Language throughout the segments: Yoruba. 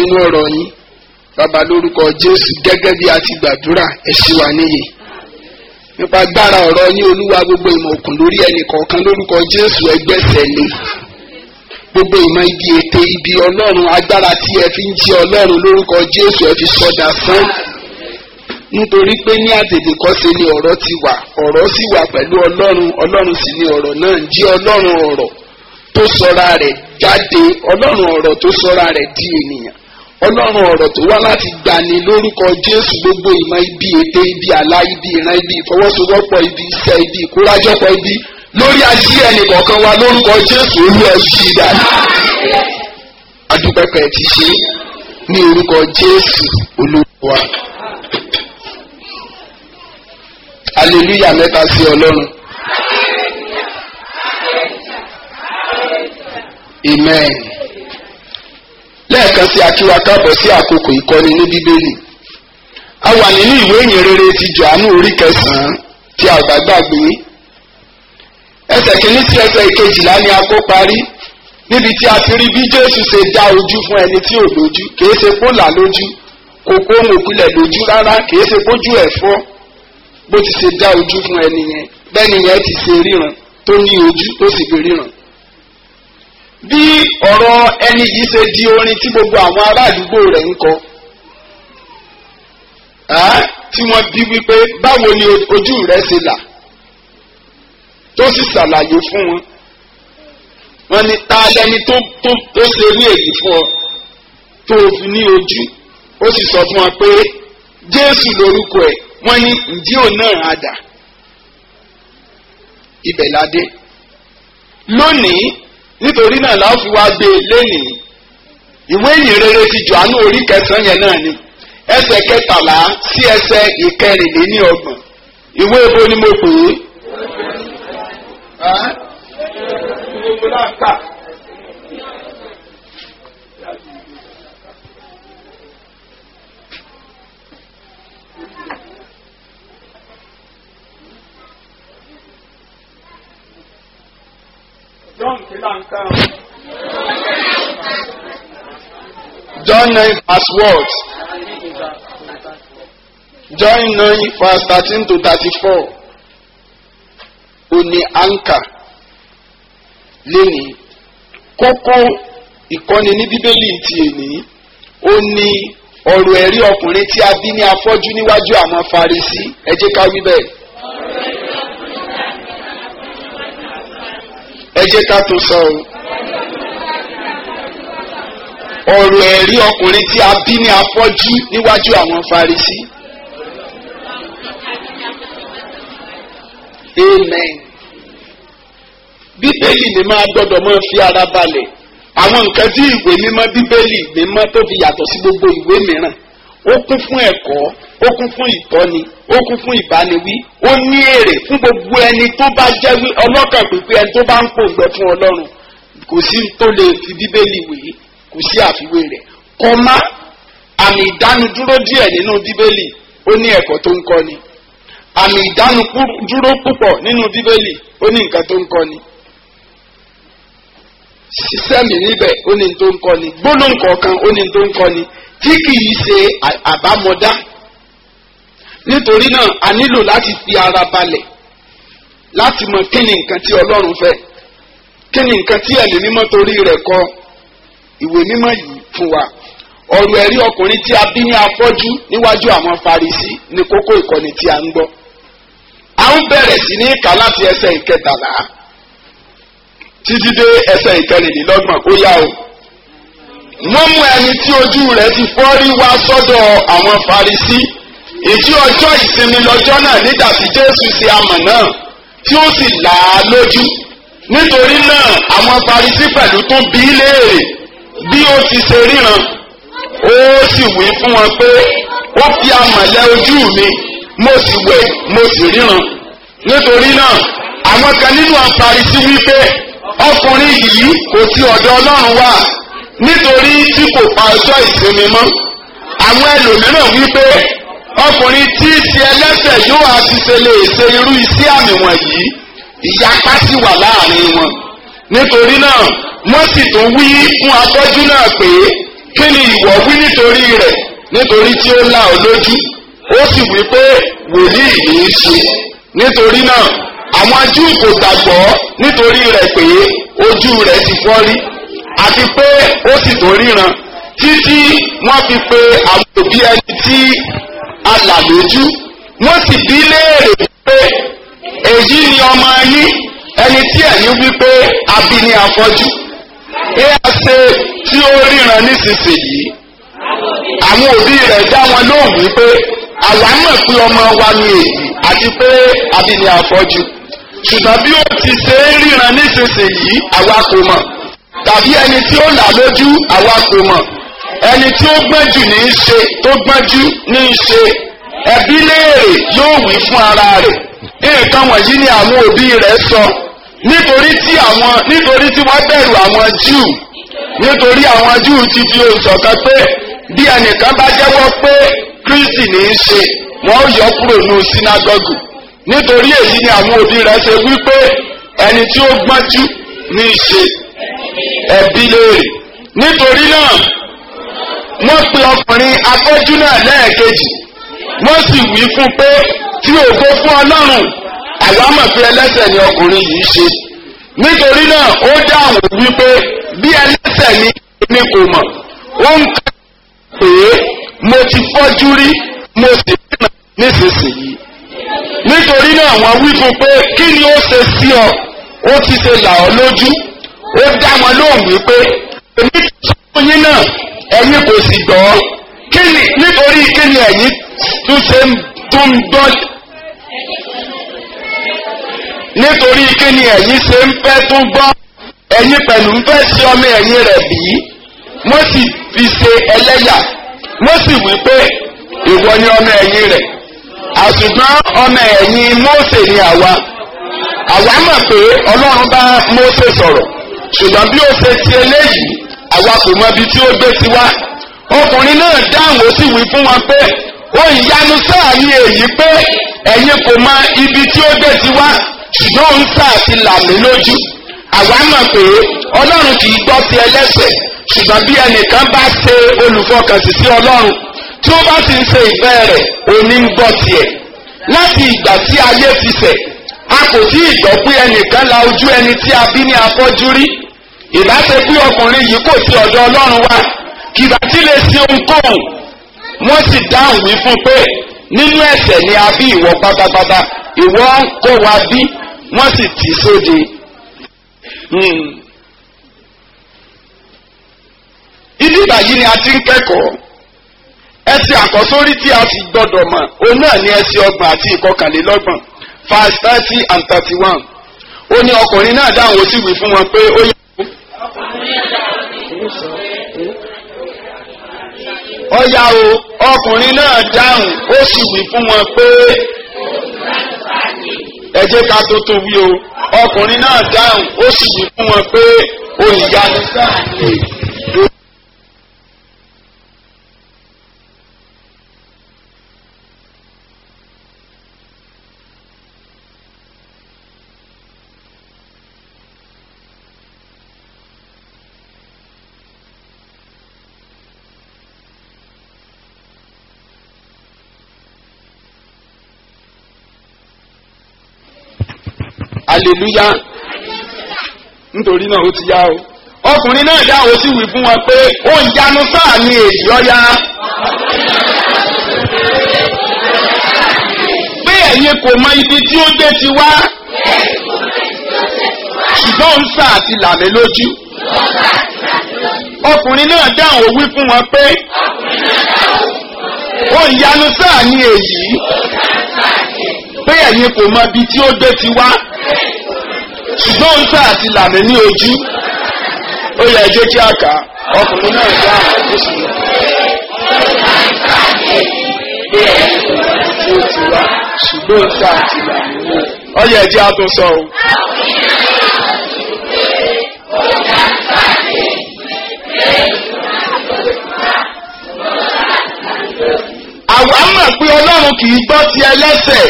nínú ọ̀rọ̀ yín bàbá lórúkọ jésù gẹ́gẹ́ bí a ti gbàdúrà ẹ ṣì wà níyì nípa agbára ọ̀rọ̀ yín olúwa gbogbo ìmọ̀ òkun lórí ẹnì kọ̀ọ̀kan lórúkọ jésù ẹgbẹ́sẹ̀ lé gbogbo ìmọ̀ ibi ète ibi ọlọ́run agbára tí ẹ fi ń jí ọlọ́run lórúkọ jésù ẹ fi sọdà sán nítorí pé ní àtètèkọ́ṣe ni ọ̀rọ̀ ti wà ọ̀rọ̀ sì wà pẹ̀lú ọlọ́run ọlọ́run sì ni ọ̀rọ̀ náà ń jí ọlọ́run ọ̀rọ̀ tó sọra rẹ̀ jáde ọlọ́run ọ̀rọ̀ tó sọra rẹ̀ di ènìyàn ọlọ́run ọ̀rọ̀ tó wá láti gbani lórúkọ jésù gbogbo ìmọ̀ ibi ète ibi àlá ibi ìran ibi ìfọwọ́sowọ́pọ̀ ibi iṣẹ́ ibi ìkórajọpọ̀ ibi lórí ayé ẹnì kọ̀ọ̀kan wa lórúkọ jésù olú ẹ yí dànù adúpẹ́pẹ́ ti ṣe ní orúkọ jésù olúwa aleluya mẹ́ta sí ọlọ́run amen lẹ́ẹ̀kan sí akíwa káàbọ̀ sí àkókò ìkọ́ni ní bíbélì a wà nínú ìwé ìyìn rere ti johannu orí kẹsàn-án tí a bá gbàgbé ẹsẹ̀ kìíní sí ẹsẹ̀ ìkejìlá ni a kó parí níbi tí a ti rí bí jésù ṣe dá ojú fún ẹni tí ò lójú kìí ṣe kó là lójú kò kó ohun òpilẹ̀ lójú rárá kìí ṣe kójú ẹ̀ fọ́ bó ti ṣe dá ojú fún ẹni yẹn bẹ́ẹ̀ni yẹn ti ṣe ríran tó ní ojú tó sì fi ríran bí ọ̀rọ̀ ẹni yìí ṣe di orin tí gbogbo àwọn ará àdúgbò rẹ̀ ń kọ tí wọ́n bí wípé báwo ni ojú rẹ̀ ṣe là tó sì ṣàlàyé fún wọn wọ́n ní ta lẹni tó tó tó ṣe ní èyí fún ọ tó o fi ní ojú ó sì sọ fún wọn pé jésù lórúkọ ẹ̀ wọ́n ní ǹjẹ́ òun náà á dà ibẹ̀ la dé lónìí nítorí náà la fi wá gbé lénìí ìwé ìyìn rere ti Jòhánù orí kẹsàn-án yẹn náà ni ẹsẹ̀ kẹtàlá sí ẹsẹ̀ ìkẹrìnléní ọgbọ̀n ìwé ebo ni mo pè é. gbogbo náà kà. John kìlá ń kàn. John nine verse what? John nine verse thirteen to thirty-four. Òní anka lénìí. Kókó ìkọ́ni ní Bíbélì ti èní. Ó ní ọ̀rọ̀ ẹ̀rí ọkùnrin tí a bí ní afọ́jú níwájú àwọn Farisí. Ẹ jẹ́ ká wí bẹ́ẹ̀. ẹ jẹ́ ká tó sọ o. ọ̀rọ̀ ẹ̀rí ọkùnrin tí a bí ní afọ́jú níwájú àwọn Farisí. amen. bíbélì ni máa gbọ́dọ̀ máa fi ara balẹ̀ àwọn nǹkan tí ìwé mímọ́ bíbélì mímọ́ tó fi yàtọ̀ sí gbogbo ìwé mìíràn ó kún fún ẹ̀kọ́ ó kún fún ìtọ́ni ó kún fún ìbániwí ó ní èrè fún gbogbo ẹni tó bá jẹ́ ọlọ́kàn pípé ẹni tó bá ń pòǹgbẹ fún ọlọ́run kò sí tó lè fi bíbélì wé kò sí àfiwé rẹ̀ kọ́má àmì ìdánudúró díẹ̀ nínú bíbélì ó ní ẹ̀kọ́ tó ń kọ́ni àmì ìdánudúró púpọ̀ nínú bíbélì ó ní nǹkan tó ń kọ́ni ṣiṣẹ́ mi níbẹ̀ ó ní tó ń kọ́ni gbólóhùn kọ̀ọ̀kan ó ní tó ń kọ́ni tí kìí ṣe àbámọ̀dá nítorí náà a nílò láti fi ara balẹ̀ láti mọ kí ni nǹkan tí ọlọ́run fẹ́ kí ni nǹkan tí ẹ̀mí mímọ́ torí rẹ̀ kọ ìwé mímọ́ yìí fún wa ọ̀rọ̀ ẹ̀rí ọkùnrin tí a bí ní afọ́jú níwájú àwọn Farisí ní kókó ìkọ́ni tí a ń gbọ́ a ń bẹ̀rẹ̀ sí ní kà láti ẹsẹ̀ ìkẹtàlá títí dé ẹsẹ̀ ìkẹrìnlélọ́gbọ̀n ó yá o wọ́n mú ẹni tí ojú rẹ̀ ti fọ́ rí wá sọ́dọ̀ àwọn Farisí ìjí ọjọ́ ìsinmi lọ́jọ́ náà nígbà tí Jésù ṣe amọ̀ náà tí ó sì là á lójú nítorí náà àwọn Farisí pẹ̀lú tún bí léèrè bí ó ti ṣe ríran ó sì wí fún wọn pé ó fi amọ̀ lẹ ojú mi mo sì wẹ̀ mo sì ríran nítorí náà àwọn kan nínú àwọn Farisí wí pé ọkùnrin yìí kò ti ọ̀dọ̀ Ọlọ́run wá nítorí tí kò pa ọjọ́ ìsinmi mọ́ àwọn ẹlòmíràn wípé ọkùnrin tí í ṣe ẹlẹ́ṣẹ̀ yóò àti ṣe lè ṣe irú iṣẹ́ àmì wọ̀nyí ìyapa sì wà láàrin wọn nítorí náà wọ́n sì tún wí fún afọ́jú náà pé kí ni ìwọ wí nítorí rẹ̀ nítorí tí ó là ọ́ lójú ó sì wí pé wòlíì ní í ṣe nítorí náà àwọn Júù kò gbàgbọ́ nítorí rẹ̀ pé ojú rẹ̀ ti fọ́ rí àti pé ó sì tó ríran títí wọ́n fi pe àwọn òbí ẹni tí a là lójú wọ́n sì bí léèrè pé èyí ni ọmọ yín ẹni tí ẹ̀yin wí pé a bí ní afọ́jú ẹ á ṣe tí ó ríran nísinsìnyí àwọn òbí rẹ̀ dá wọn lóhùn wípé àwa mọ̀ pé ọmọ wa ni èyí àti pé a bí ní afọ́jú ṣùgbọ́n bí ó ti ṣe é ríran nísinsìnyí àwa kò mọ̀ tàbí ẹni tí ó là lójú àwa kò mọ̀ ẹni tí ó gbọ́njù ní í ṣe tó gbọ́njú ní í ṣe ẹbí léèrè yóò wí fún ara rẹ̀ nǹkan wọ̀nyí ni àwọn òbí rẹ̀ sọ nítorí tí àwọn nítorí tí wọ́n bẹ̀rù àwọn Júù nítorí àwọn Júù ti fi òǹsọ̀kan pé bí ẹnìkan bá jẹ́wọ́ pé Kristi ní í ṣe wọ́n ó yọ kúrò ní sínágọ́gù nítorí èyí ni àwọn òbí rẹ̀ ṣe wípé ẹni tí ó gbọ́njú ní í ṣe ẹbí léèrè nítorí náà wọ́n pe ọkùnrin afọ́jú náà lẹ́ẹ̀kejì wọ́n sì wí fún pé tí ògo fún Ọlọ́run àwa mọ̀ pé ẹlẹ́ṣẹ̀ ni ọkùnrin yìí ṣe nítorí náà ó dáhùn wípé bí ẹlẹ́ṣẹ̀ ni èmi kò mọ̀ ó ń kà pé mo ti fọ́jú rí mo sì ríran nísinsìnyí nítorí náà wọ́n wí fún pé kí ni ó ṣe sí ọ ó ti ṣe là ọ́ lójú ó dá wọn lóhùn wípé èmi ti sọ fún yín náà ẹ̀yin kò sì gbọ́ kí ni nítorí kí ni ẹ̀yin tún ṣe ń tún gbọ́ nítorí kí ni ẹ̀yin ṣe ń fẹ́ tún gbọ́ ẹ̀yin pẹ̀lú ń fẹ́ sí ọmọ ẹ̀yin rẹ̀ bí wọ́n sì fi ṣe ẹlẹ́yà wọ́n sì wí pé ìwọ ni ọmọ ẹ̀yin rẹ̀ àṣùgbọ́n ọmọ ẹ̀yin Mósè ni àwa àwa mọ̀ pé Ọlọ́run bá Mósè sọ̀rọ̀ ṣùgbọ́n bí ó ṣe ti eléyìí àwa kò mọ ibi tí ó gbé ti wá ọkùnrin náà dáhùn ó sì wí fún wọn pé ó ìyanu sáà ní èyí pé ẹ̀yin kò mọ ibi tí ó gbé ti wá ṣùgbọ́n òun sáà ti là mí lójú àwa mọ̀ pé ọlọ́run kì í gbọ́ ti ẹlẹ́ṣẹ̀ ṣùgbọ́n bí ẹnìkan bá ṣe olùfọkànsí sí ọlọ́run tí ó bá sì ń ṣe ìfẹ́ rẹ̀ òní ń gbọ́ tiẹ̀ láti ìgbà tí ayé ti ṣẹ̀ a kò tí ì gbọ́ pé ẹnìkan la ojú ẹni tí a bí ní afọ́jú rí ìbá ṣe pé ọkùnrin yìí kò sí ọ̀dọ̀ ọlọ́run wá kìbá tí lè ṣe ohunkóhun wọ́n sì dáhùn wí fún pé nínú ẹ̀ṣẹ̀ ni a bí ìwọ pátápátá ìwọ ń kó wa bí wọ́n sì tì í sóde. ibi ìbàyí ni a ti ń kẹ́kọ̀ọ́ ẹsẹ̀ àkọ́sórí tí a sì gbọ́dọ̀ mọ̀ òun náà ní ẹsẹ̀ ọgbọ̀n àti ìkọkànlélọ́gbọ̀n verse thirty and thirty one ó ní ọkùnrin náà dáhùn ó sì wí fún wọn pé ó yẹ. ọ̀yà o ọkùnrin náà dáhùn ó sì wí fún wọn pé ẹ jẹ́ ká tó tó wí o ọkùnrin náà dáhùn ó sì wí fún wọn pé olùyanu sáà ni èyí. aleluya nítorí náà ó ti yá o ọkùnrin náà dá o sì wí fún wọn pé ó ń yanu sáà ní èyí ọ̀ya pé ẹ̀yin kò mọ ibi tí ó gbé ti wá ṣùgbọ́n ń sà àti làmì lójú ọkùnrin náà dáhùn ó wí fún wọn pé ó ń yanu sáà ní èyí pé ẹ̀yin kò mọ ibi tí ó gbé ti wá ṣùgbọ́n ń sá àti làmì ní ojú ó yẹ ẹjẹ́ kí a kà á ọkùnrin náà dá àwọn oṣù lọ. pé ẹ̀yin kò mọ ibi tí ó ti wá ṣùgbọ́n ń sá àti làmì ní ojú. ó yẹ ẹjẹ́ a tún sọ o. àwa mọ̀ pé ọlọ́run kì í gbọ́ ti ẹlẹ́ṣẹ̀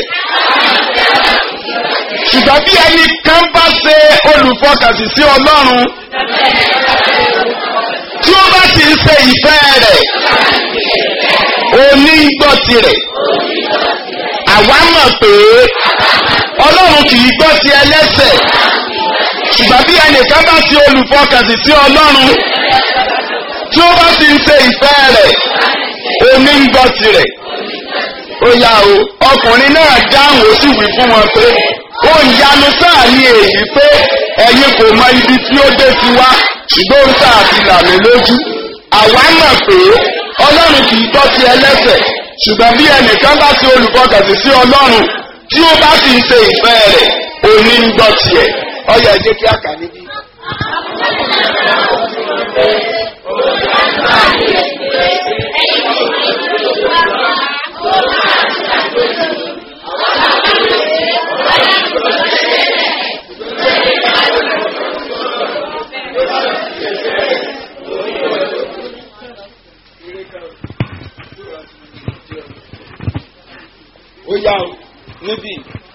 ṣùgbọ́n bí ẹni kan bá ṣe olùfọkànsí sí ọlọ́run tí ó bá sì ń ṣe ìfẹ́ rẹ̀ òní ń gbọ́ tirẹ̀ àwa mọ̀ pé ọlọ́run kì í gbọ́ ti ẹlẹ́sẹ̀ ṣùgbọ́n bí ẹnìkan bá ti olùfọkànsìn sí ọlọ́run tí ó bá sì ń ṣe ìfẹ́ rẹ̀ òní ń gbọ́ tirẹ̀ ó yá o ọkùnrin náà dáhùn ó sì wí fún wọn pé ó yanu sáà ní èyí pé ẹ̀yin kò mọ ibi tí ó dé ti wá ṣùgbọ́n ó sáà ti là mí lójú àwa mọ̀ pé ọlọ́run kì í gbọ́ ti ẹlẹ́sẹ̀ ṣùgbọ́n bí ẹnìkan bá ti olùfọkànsìn sí ọlọ́run tí ó bá sì ń ṣe ìfẹ́ rẹ̀ òní ń gbọ́ tiẹ̀ ọyọ ẹ jẹ́ kí a kà níbí. ó yá o níbí.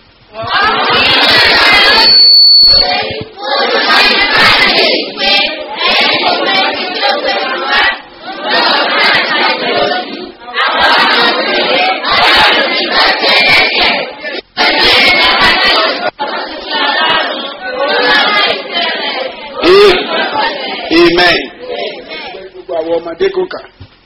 amen. gbogbo àwọn ọmọdé kò kà.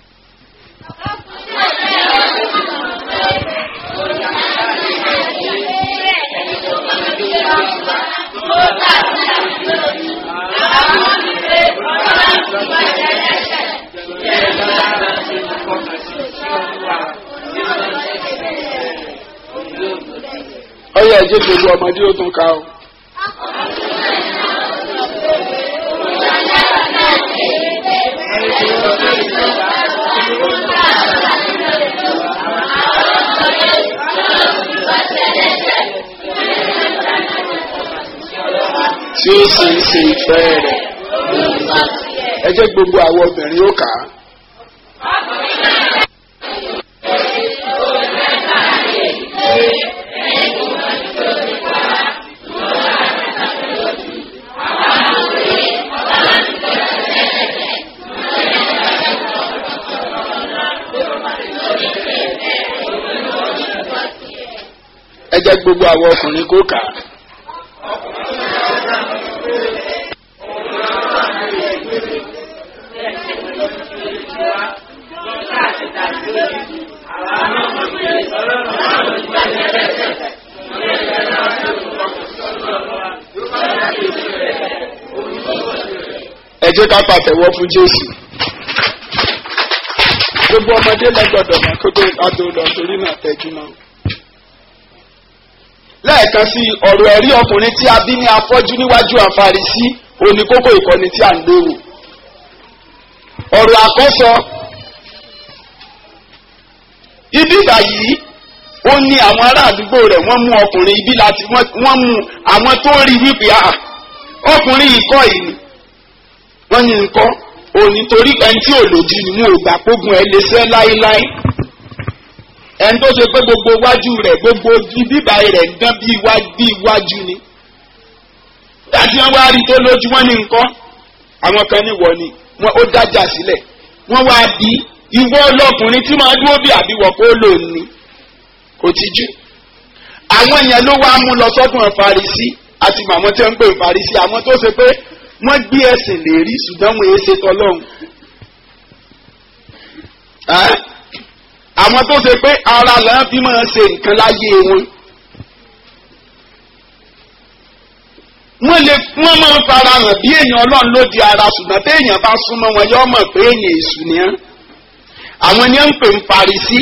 ọyọ ẹjẹ gbogbo ọmọdé ó tún ká o. tí ó sì ń ṣe ìfẹ́ rẹ̀. ẹ jẹ́ gbogbo àwọn obìnrin ó kà á. ẹ jẹ́ gbogbo àwọn ọkùnrin kó kà á. ẹ jẹ́ ká pàtẹ́wọ́ fún jésù gbogbo ọmọdé lọ́gbọ̀dọ̀ mọ̀ kó tó adó lọ torí náà tẹ́jú náà. lẹ́ẹ̀kan sí ọ̀rọ̀ ẹ̀rí ọkùnrin tí a bí ní afọ́jú níwájú àfarisí oníkókó ìkọ́ni tí a ń léwu. ọ̀rọ̀ àkọ́sọ ibi báyìí ó ní àwọn ará àdúgbò rẹ̀ wọ́n mú ọkùnrin ibi láti wọ́n mú àwọn tó rí wípé ọkùnrin ìkọ́ yìí wọ́n ní nǹkan òní torí ẹni tí ò lòdì ni mo gbà pógun ẹ lè sẹ́ láéláé ẹni tó ṣe pé gbogbo iwájú rẹ̀ gbogbo bíbá rẹ̀ ń dán bí iwájú ni dájú wọn wá rí tó lójú wọn ní nǹkan àwọn kan ní wọ ni wọn ó dájà sílẹ̀ wọn wá bí ìwọ ọlọkùnrin tí máa dúró bí àbíwọ kó lò ní kò tijú àwọn yẹn ló wá mú lọ sọ́dún Farisí àti màmá tí wọ́n ń pè Farisí àwọn tó ṣe pé wọ́n gbé ẹ̀sìn lè rí ṣùgbọ́n wọn èé ṣe tọ́lọ́hún. àwọn tó ṣe pé ara là ń fi máa ṣe nǹkan láyé wọn. wọ́n lè wọ́n máa fara hàn bí èèyàn ọlọ́run ló di ara ṣùgbọ́n téèyàn bá súnmọ́ wọn yóò mọ̀ pé èèyàn èṣù ni án. àwọn ni ó ń pè ń Farisí.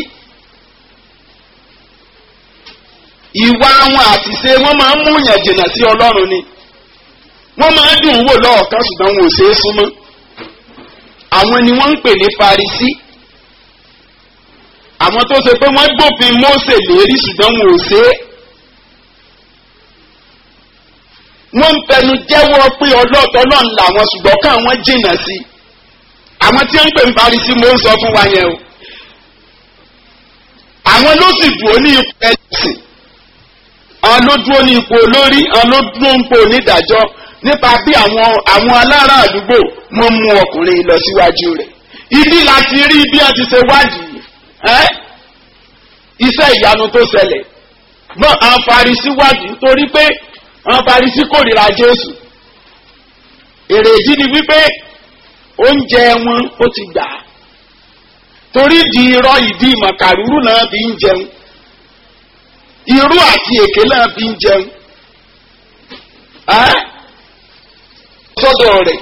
ìwà wọn àtìṣe wọn máa ń mú yàn jìnnà sí ọlọ́run ni wọ́n máa ń dùn wò lọ́ọ̀kan ṣùgbọ́n wọn ò ṣe é súnmọ́ àwọn ni wọ́n ń pè ní Farisí àwọn tó ṣe pé wọ́n gbófin Mósè lérí ṣùgbọ́n wọn ò ṣe é wọ́n ń tẹnu jẹ́wọ́ pé ọlọ́ọ̀tọ́ náà làwọn ṣùgbọ́n káwọn jìnnà sí àwọn tí wọ́n ń pè ní Farisí mo ń sọ fún wa yẹn o àwọn ló sì dúró ní ipò ẹlẹ́sìn àwọn ló dúró ní ipò olórí àwọn ló dúró ní ipò onídàájọ́ nípa bí àwọn àwọn alára àdúgbò wọ́n mú ọkùnrin lọ síwájú rẹ̀ ibi láti rí bí wọ́n ti ṣe wádìí ẹ́ iṣẹ́ ìyanu tó ṣẹlẹ̀ náà àwọn Farisí wádìí torí pé àwọn Farisí kórìíra Jésù èrèdí ni wípé oúnjẹ wọn ó ti gbà á torí di irọ́ ìdí màkàrúrú náà fi ń jẹun irú àti èké náà fi ń jẹun ẹ́ sọ́dọ̀ rẹ̀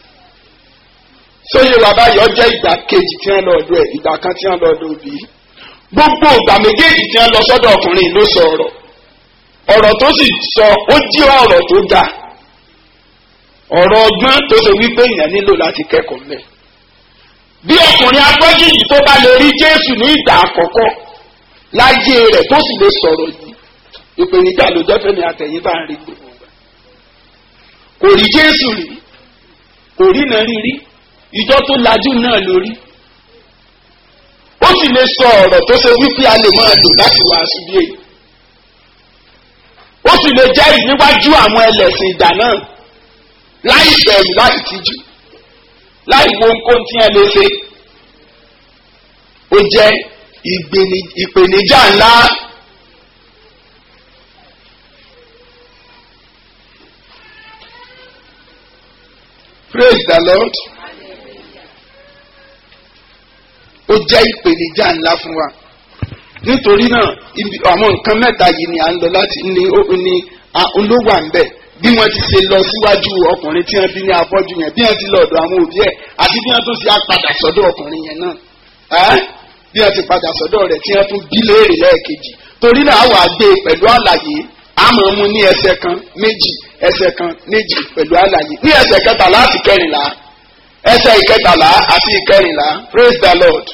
sóyè bàbá yọ jẹ́ ìgbà kejì tí wọ́n lọ ọ̀dọ̀ ẹ̀ ìgbà kan tí wọ́n lọ ọ̀dọ̀ òbí gbogbo ìgbà méjèèjì tí wọ́n lọ sọ́dọ̀ ọkùnrin ló sọ ọ̀rọ̀ ọ̀rọ̀ tó sì sọ ó jẹ́ ọ̀rọ̀ tó ga ọ̀rọ̀ ọgbọ́n tó ṣe wípé èèyàn nílò láti kẹ́kọ̀ọ́ mẹ́ bí ọkùnrin afọ́jú yìí tó bá lè rí Jésù ní ìgbà àkọ́kọ́ láyé rẹ̀ tó sì lè sọ̀rọ̀ yìí ìpèníjà ló jẹ́ fẹ́mi àtẹ̀yìn bá ń rí gbogbo wa kò rí Jésù rí kò rí náà rí rí ìjọ tó lajú náà lórí ó sì lè sọ ọ̀rọ̀ tó ṣe wípé a lè máa lò láti wàásù bí èyí ó sì lè jẹ́rìí níwájú àwọn ẹlẹ́sìn ìgbà náà láì bẹ̀rù láì tijú láì wo nǹkan tí ẹ lè ṣe ó jẹ́ ìpèníjà ńlá. Praise the Lord. Ó jẹ́ ìpèníjà ńlá fún wa. Nítorí náà, àwọn nǹkan mẹ́ta yìí ni à ń lọ láti ní olówó à ń bẹ̀. Bí wọ́n ti ṣe lọ síwájú ọkùnrin tí wọ́n bí ní afọ́jú yẹn, bí wọ́n ti lọ ọ̀dọ̀ àwọn òbí ẹ̀, àti bí wọ́n tún ṣe apàdà sọ́dọ̀ ọkùnrin yẹn náà. Bí wọ́n ti padà sọ́dọ̀ rẹ̀ tí wọ́n tún bí léèrè lẹ́ẹ̀kejì. Torí náà, àwọn àgbẹ̀ pẹ̀lú àlàyé àmọ́ mú ní ẹsẹ̀ kan méjì ẹsẹ̀ kan méjì pẹ̀lú àlàyé ní ẹsẹ̀ kẹtàlá àti kẹrìnlá ẹsẹ̀ ìkẹtàlá àti ìkẹrìnlá praise the lord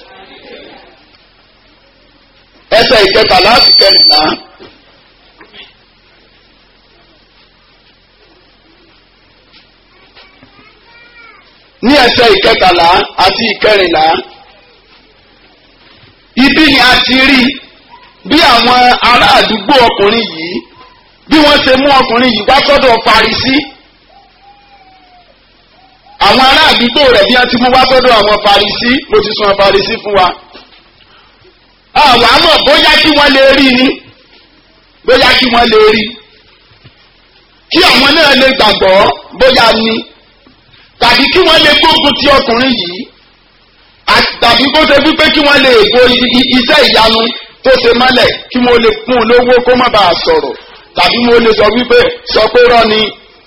ẹsẹ̀ ìkẹtàlá àti kẹrìnlá. ní ẹsẹ̀ ìkẹtàlá àti ìkẹrìnlá ibi ni a ti rí bí àwọn ará àdúgbò ọkùnrin yìí bí wọ́n ṣe mú ọkùnrin yìí wá sọ́dọ̀ Farisí àwọn ará àdúgbò rẹ̀ bí wọ́n ti mú wá sọ́dọ̀ àwọn Farisí mo ti sọ Farisí fún wa àwọn àmọ́ bóyá kí wọ́n lè rí ni bóyá kí wọ́n lè rí kí àwọn náà lè gbàgbọ́ bóyá ni tàbí kí wọ́n lè gbógun ti ọkùnrin yìí tàbí kó ṣe wípé kí wọ́n lè bo iṣẹ́ ìyanu tó ṣe mọ́lẹ̀ kí wọ́n lè fún un lówó kó má bàa sọ̀rọ̀ tàbí mo lè sọ wípé sọ pé rọ ni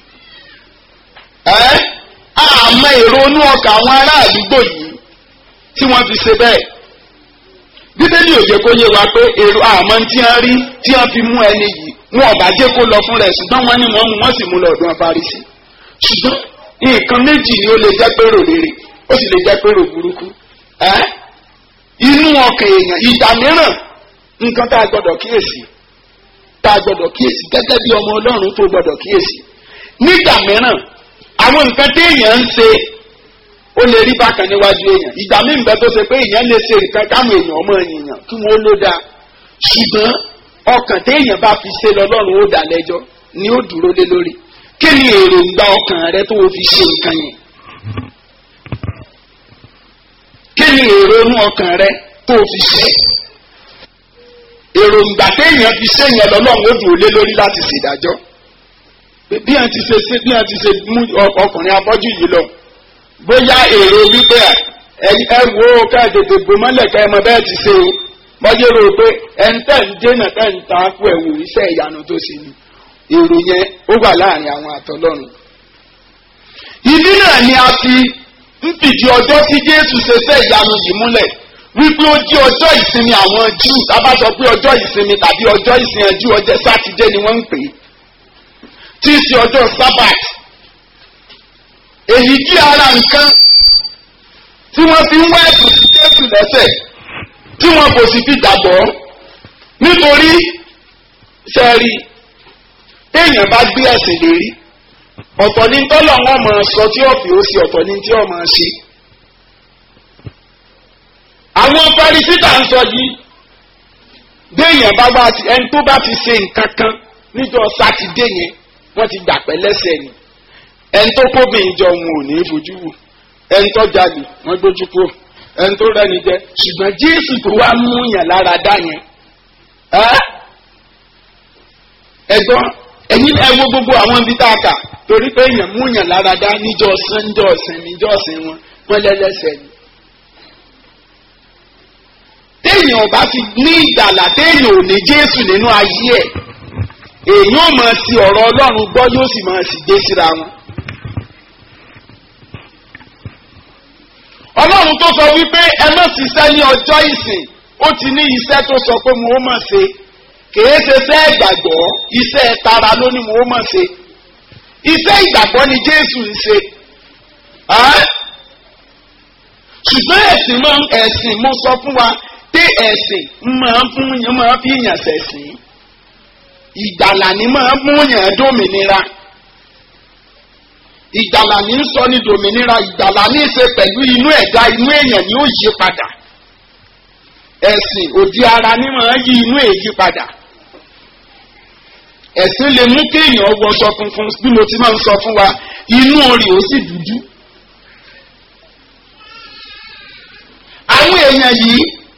ẹ àmọ́ èrò inú ọkà àwọn ará àdúgbò yìí tí wọ́n fi ṣe bẹ́ẹ̀ bíbélì ò jẹ́ kó yé wa pé èrò àmọ́ tí wọ́n rí tí wọ́n fi mú ẹni yìí wọn ọ̀bà jẹ́ kó lọ fún rẹ̀ ṣùgbọ́n wọ́n ní wọ́n mú wọ́n sì mú lọ ọ̀dọ̀ Farisí ṣùgbọ́n nǹkan méjì ni ó lè jẹ́ pérò rere ó sì lè jẹ́ pérò burúkú ẹ inú ọkàn èèyàn ìgbà mìíràn nǹkan tá a gbọ́dọ̀ kíyèsí tá a gbọ́dọ̀ kíyèsí gẹ́gẹ́ bí ọmọ Ọlọ́run tó gbọ́dọ̀ kíyèsí nígbà mìíràn àwọn nǹkan téèyàn ń ṣe ó lè rí bákan níwájú èèyàn ìgbà míì nǹkan tó ṣe pé èèyàn lè ṣe nǹkan káwọn èèyàn ọmọ èèyàn kí wọ́n ló dáa ṣùgbọ́n ọkàn téèyàn bá fi ṣe lọ́lọ́run ó dá lẹ́jọ́ ni ó dúró lé lórí kí ni èròǹgbà ọkàn rẹ tó o fi ṣe nǹkan yẹn kí ni èrò inú ọkàn rẹ tó o fi ṣe èròǹgbà téèyàn fi ṣe yẹn lọ́lọ́run ó dúró lé lórí láti ṣèdájọ́ bí wọ́n ti ṣe ṣe bí wọ́n ti ṣe mú ọkùnrin afọ́jú yìí lọ bóyá èrò wípé ẹ wo ká tètè bò mọ́lẹ̀ ká ẹ mọ bẹ́ẹ̀ ti ṣe o bọ́jú rò pé ẹ ń tẹ̀ ń dènà tẹ̀ ń ta kú ẹ̀wò iṣẹ́ ìyanu tó ṣe ni èrò yẹn ó wà láàrin àwọn àtọ́lọ́run. ìdí náà ni a fi ń fìdí ọjọ́ tí Jésù ṣe ṣe ìyanu yìí múlẹ̀ wípé ó jí ọjọ́ ìsinmi àwọn Júù tábà sọ pé ọjọ́ ìsinmi tàbí ọjọ́ ìsìn Júù ọjọ́ sátidé ni wọ́n ń pè é tí í ṣe ọjọ́ sábàt èyí jí ara nǹkan tí wọ́n fi ń wá ẹ̀sùn sí Jésù lẹ́sẹ̀ tí wọn kò sì fi gbàgbọ́ nítorí sẹ́ẹ̀rì téèyàn bá gbé ẹ̀sìn lérí ọ̀tọ̀ ní tọ́lọ̀ wọn máa sọ tí ọ̀fì ó sì ọ̀tọ̀ ní tí ọ̀ máa ṣe. àwọn farisítà ń sọ yìí béèyàn bá wá sí ẹni tó bá ti ṣe nǹkan kan níjọ́ sátidé yẹn wọ́n ti gbà pẹ́ lẹ́sẹ̀ ni ẹni tó kóbìnrin jọ wọn ò ní fojú wò ẹni tó jalè wọn gbójú kúrò ẹni tó rẹni jẹ ṣùgbọ́n jésù tó wá mú yàn lára dá yẹn ẹ̀gbọ́n ẹ̀yin ẹ wo gbogbo àwọn ibi tá a kà torí pé èèyàn mú yàn lára dá níjọ́ sànjọ́ ọ̀sìn níjọ́ ọ̀sìn wọn wọn lẹ́lẹ́sẹ̀ ni. téèyàn ò bá fi ní ìgbàlà téèyàn ò ní jésù nínú ayé ẹ̀ èèyàn ò máa ti ọ̀rọ̀ ọlọ́run gbọ́ yóò sì máa sì gbé síra wọn. ọlọ́run tó sọ wípé ẹ má ṣiṣẹ́ ní ọjọ́ ìsìn ó ti ní iṣẹ́ tó sọ pé mo ó mọ̀ ṣe kìí ṣe iṣẹ́ ìgbàgbọ́ iṣẹ́ tara ló ní mo ó mọ̀ ṣe iṣẹ́ ìgbàgbọ́ ni jésù ń ṣe ṣùgbọ́n ẹ̀sìn máa ń ẹ̀sìn mo sọ fún wa pé ẹ̀sìn máa ń fún yín máa fi yàn ṣẹ̀sìn ìgbàlà ni máa ń fún yàn dómìnira ìgbàlà ní sọ ní dòmìnira ìgbàlà ní í ṣe pẹ̀lú inú ẹ̀dá inú èèyàn ni ó yí padà ẹ̀sìn òdi ara ní máa yí inú èyí padà ẹ̀sìn lè mú kéèyàn wọṣọ funfun bí mo ti máa ń sọ fún wa inú orí ó sì dúdú. àwọn èèyàn yìí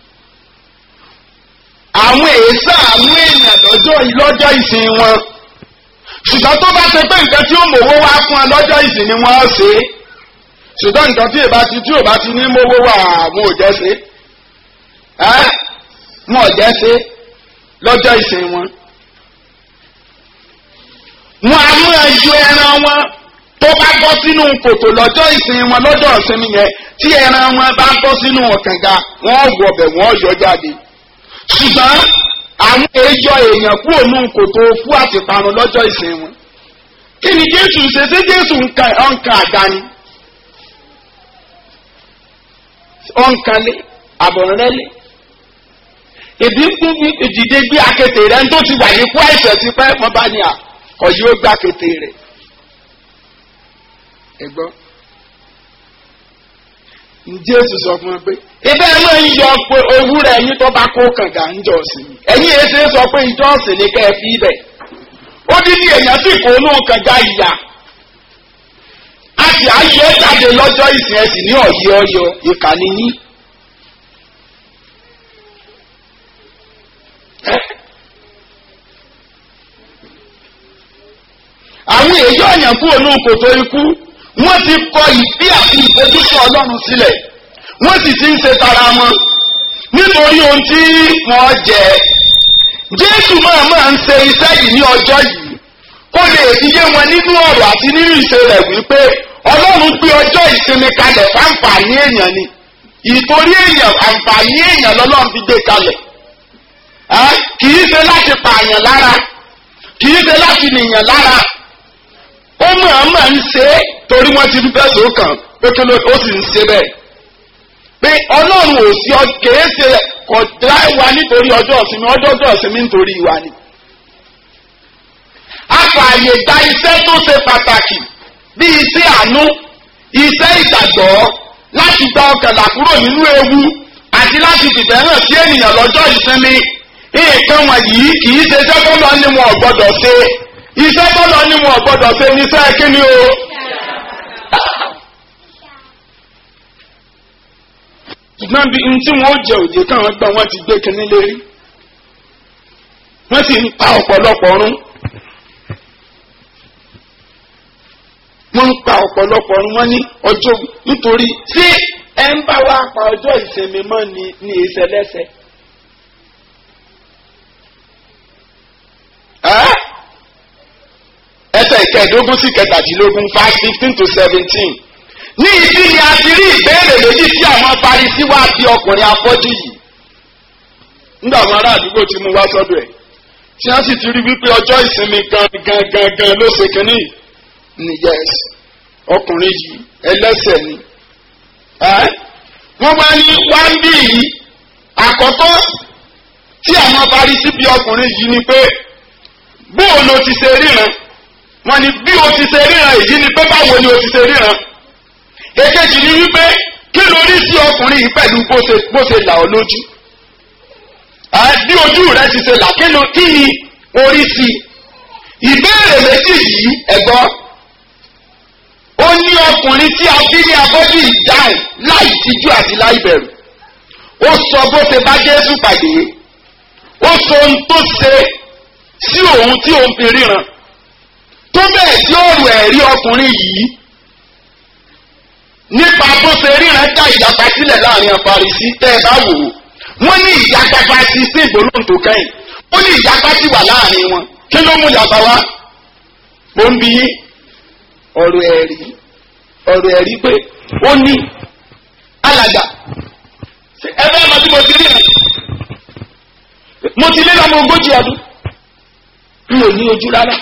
àwọn èèṣà àwọn èèyàn lọ́jọ́ lọ́jọ́ ìsìn wọn ṣùgbọ́n tó bá ṣe pé nǹkan tí ó mòwó wá fún ẹ lọ́jọ́ ìsìn ni wọ́n ṣe é ṣùgbọ́n nǹkan tí ìbá ti tí ò bá ti ní mówó wà mú ò jẹ́ ṣe ẹ́ mú ò jẹ́ ṣe lọ́jọ́ ìsìn wọn. wọn a mú ẹjọ́ ẹran wọn tó bá bọ́ sínú kòtò lọ́jọ́ ìsìn wọn lọ́jọ́ ìsinmi yẹn tí ẹran wọn bá bọ́ sínú ọ̀kànga wọ́n wọ̀ bẹ̀ wọ́n yọ jáde ṣùgbọ́n àwọn èèjọ èèyàn kú ònú kòtò fún àtìparun lọ́jọ́ ìsìn wọn. kí ni jésù ṣe ṣé jésù ọ̀nkà àdáni ọ̀nkàlé àbọ̀rẹ́lẹ̀ ìdí fún ìdìde gbé akété rẹ tó ti wà ní kú àìsàn ti pẹ́ mọ́ bá ní à kọ̀ yóò gbá akété rẹ̀ ẹ gbọ́ jésù sọ fún wọn pé ibẹ̀ ẹ máa ń yọ pé owúrẹ́ ẹ̀yin tó bá kó kànga ń jọ sí i ẹ̀yin èsè sọ pé ìjọ ọ̀sìn ni kẹ́ ẹ fi ibẹ̀ ó dín ní èèyàn sì kó inú kànga ìyá a sì á yẹ jáde lọ́jọ́ ìsìn ẹ̀sìn ní ọ̀yẹ́ ọyọ ìkànnì yín. àwọn èèyàn ọ̀yàn kú ònú kòtò ikú wọ́n ti kọ ìfẹ́ àti ìfojúsùn ọlọ́run sílẹ̀ wọ́n sì ti ń ṣe tara wọn nítorí ohun tí wọ́n jẹ jésù máa máa ń ṣe iṣẹ́ yìí ní ọjọ́ yìí kó lè yé wọn nínú ọ̀rọ̀ àti nínú ìṣe rẹ̀ wípé ọlọ́run gbé ọjọ́ ìsinmi kalẹ̀ fáǹfààní èèyàn ni ìtorí èèyàn àǹfààní èèyàn lọ́lọ́run fi gbé kalẹ̀ kì í ṣe láti pààyàn lára kì í ṣe láti nìyàn lára ó máa máa ń ṣe é torí wọ́n ti fẹ́ sókàn pé kí ló ó sì ń ṣe bẹ́ẹ̀ pé ọlọ́run ò sí kèé ṣe kò dá wa nítorí ọjọ́ ìsinmi ọjọ́ ọjọ́ ìsinmi nítorí wa ni. a fààyè gba iṣẹ́ tó ṣe pàtàkì bí iṣẹ́ àánú iṣẹ́ ìgbàgbọ́ láti gba ọkànlá kúrò nínú ewu àti láti fìfẹ́ hàn sí ènìyàn lọ́jọ́ ìsinmi nǹkan wọ̀nyí kì í ṣe iṣẹ́ tó lọ ní wọn ò gbọ́dọ̀ ṣe iṣẹ́ tó lọ ní wọn ò gbọ́dọ̀ ṣe níṣẹ́ kí ni o. ṣùgbọ́n bí n tí wọ́n jẹ òjò káwọn gbọ́n wọ́n ti gbé kinní lérí wọ́n sì ń pa ọ̀pọ̀lọpọ̀ rún wọ́n ń pa ọ̀pọ̀lọpọ̀ rún wọ́n ní ọjọ́ nítorí tí ẹ ń bá wa pa ọjọ́ ìsinmi mọ́ ni ní ìṣẹ̀lẹ́sẹ̀. ẹsẹ̀ ìkẹẹ̀dógún sí kẹtàdínlógún five fifteen to seventeen ní ibi ni a ti rí ìbéèrè méjì tí àwọn Farisí wá bí ọkùnrin afọ́jú yìí nígbà àwọn ará àdúgbò ti mú wá sọ́dọ̀ ẹ̀ tí wọ́n sì ti rí wípé ọjọ́ ìsinmi gan gan gan gan ló ṣe kínní ni yes ọkùnrin yìí ẹlẹ́sẹ̀ ni wọ́n wá ní wá ń bí yìí àkọ́kọ́ tí àwọn Farisí bí ọkùnrin yìí ni pé bóò ló ti ṣe ríran wọ́n ní bí o ti ṣe ríran èyí ni pé báwo ni o ti ṣe ríran èkejì ni wípé kí ló rí sí ọkùnrin yìí pẹ̀lú bó ṣe là ọ́ lójú bí ojú rẹ ti ṣe là kí ni orí sí ìbéèrè méjì yìí ẹ̀gbọ́n ó ní ọkùnrin tí a bí ní abọ́jú ìdáhùn láì tijú àti láì bẹ̀rù ó sọ bó ṣe bá jésù pàdé ó sọ ohun tó ṣe sí òun tí òun fi ríran tó bẹ́ẹ̀ tí ó rù ẹ̀rí ọkùnrin yìí nípa bó ṣe ríran dá ìyapa sílẹ̀ láàrin àfarisí tẹ́ ẹ bá wò ó wọ́n ní ìyapa bá ti sí ìgbólóhùn tó kẹ́yìn ó ní ìyapa ti wà láàrin wọn kí ló mú yàtọ̀ wá ó ń bí ọ̀rọ̀ ẹ̀rí ọ̀rọ̀ ẹ̀rí pé ó ní alàgbà ẹ bẹ́ẹ̀ mọ tí mo ti rí rẹ̀ mo ti lé lọ́mọ ogójì ọdún mi ò ní ojú rárá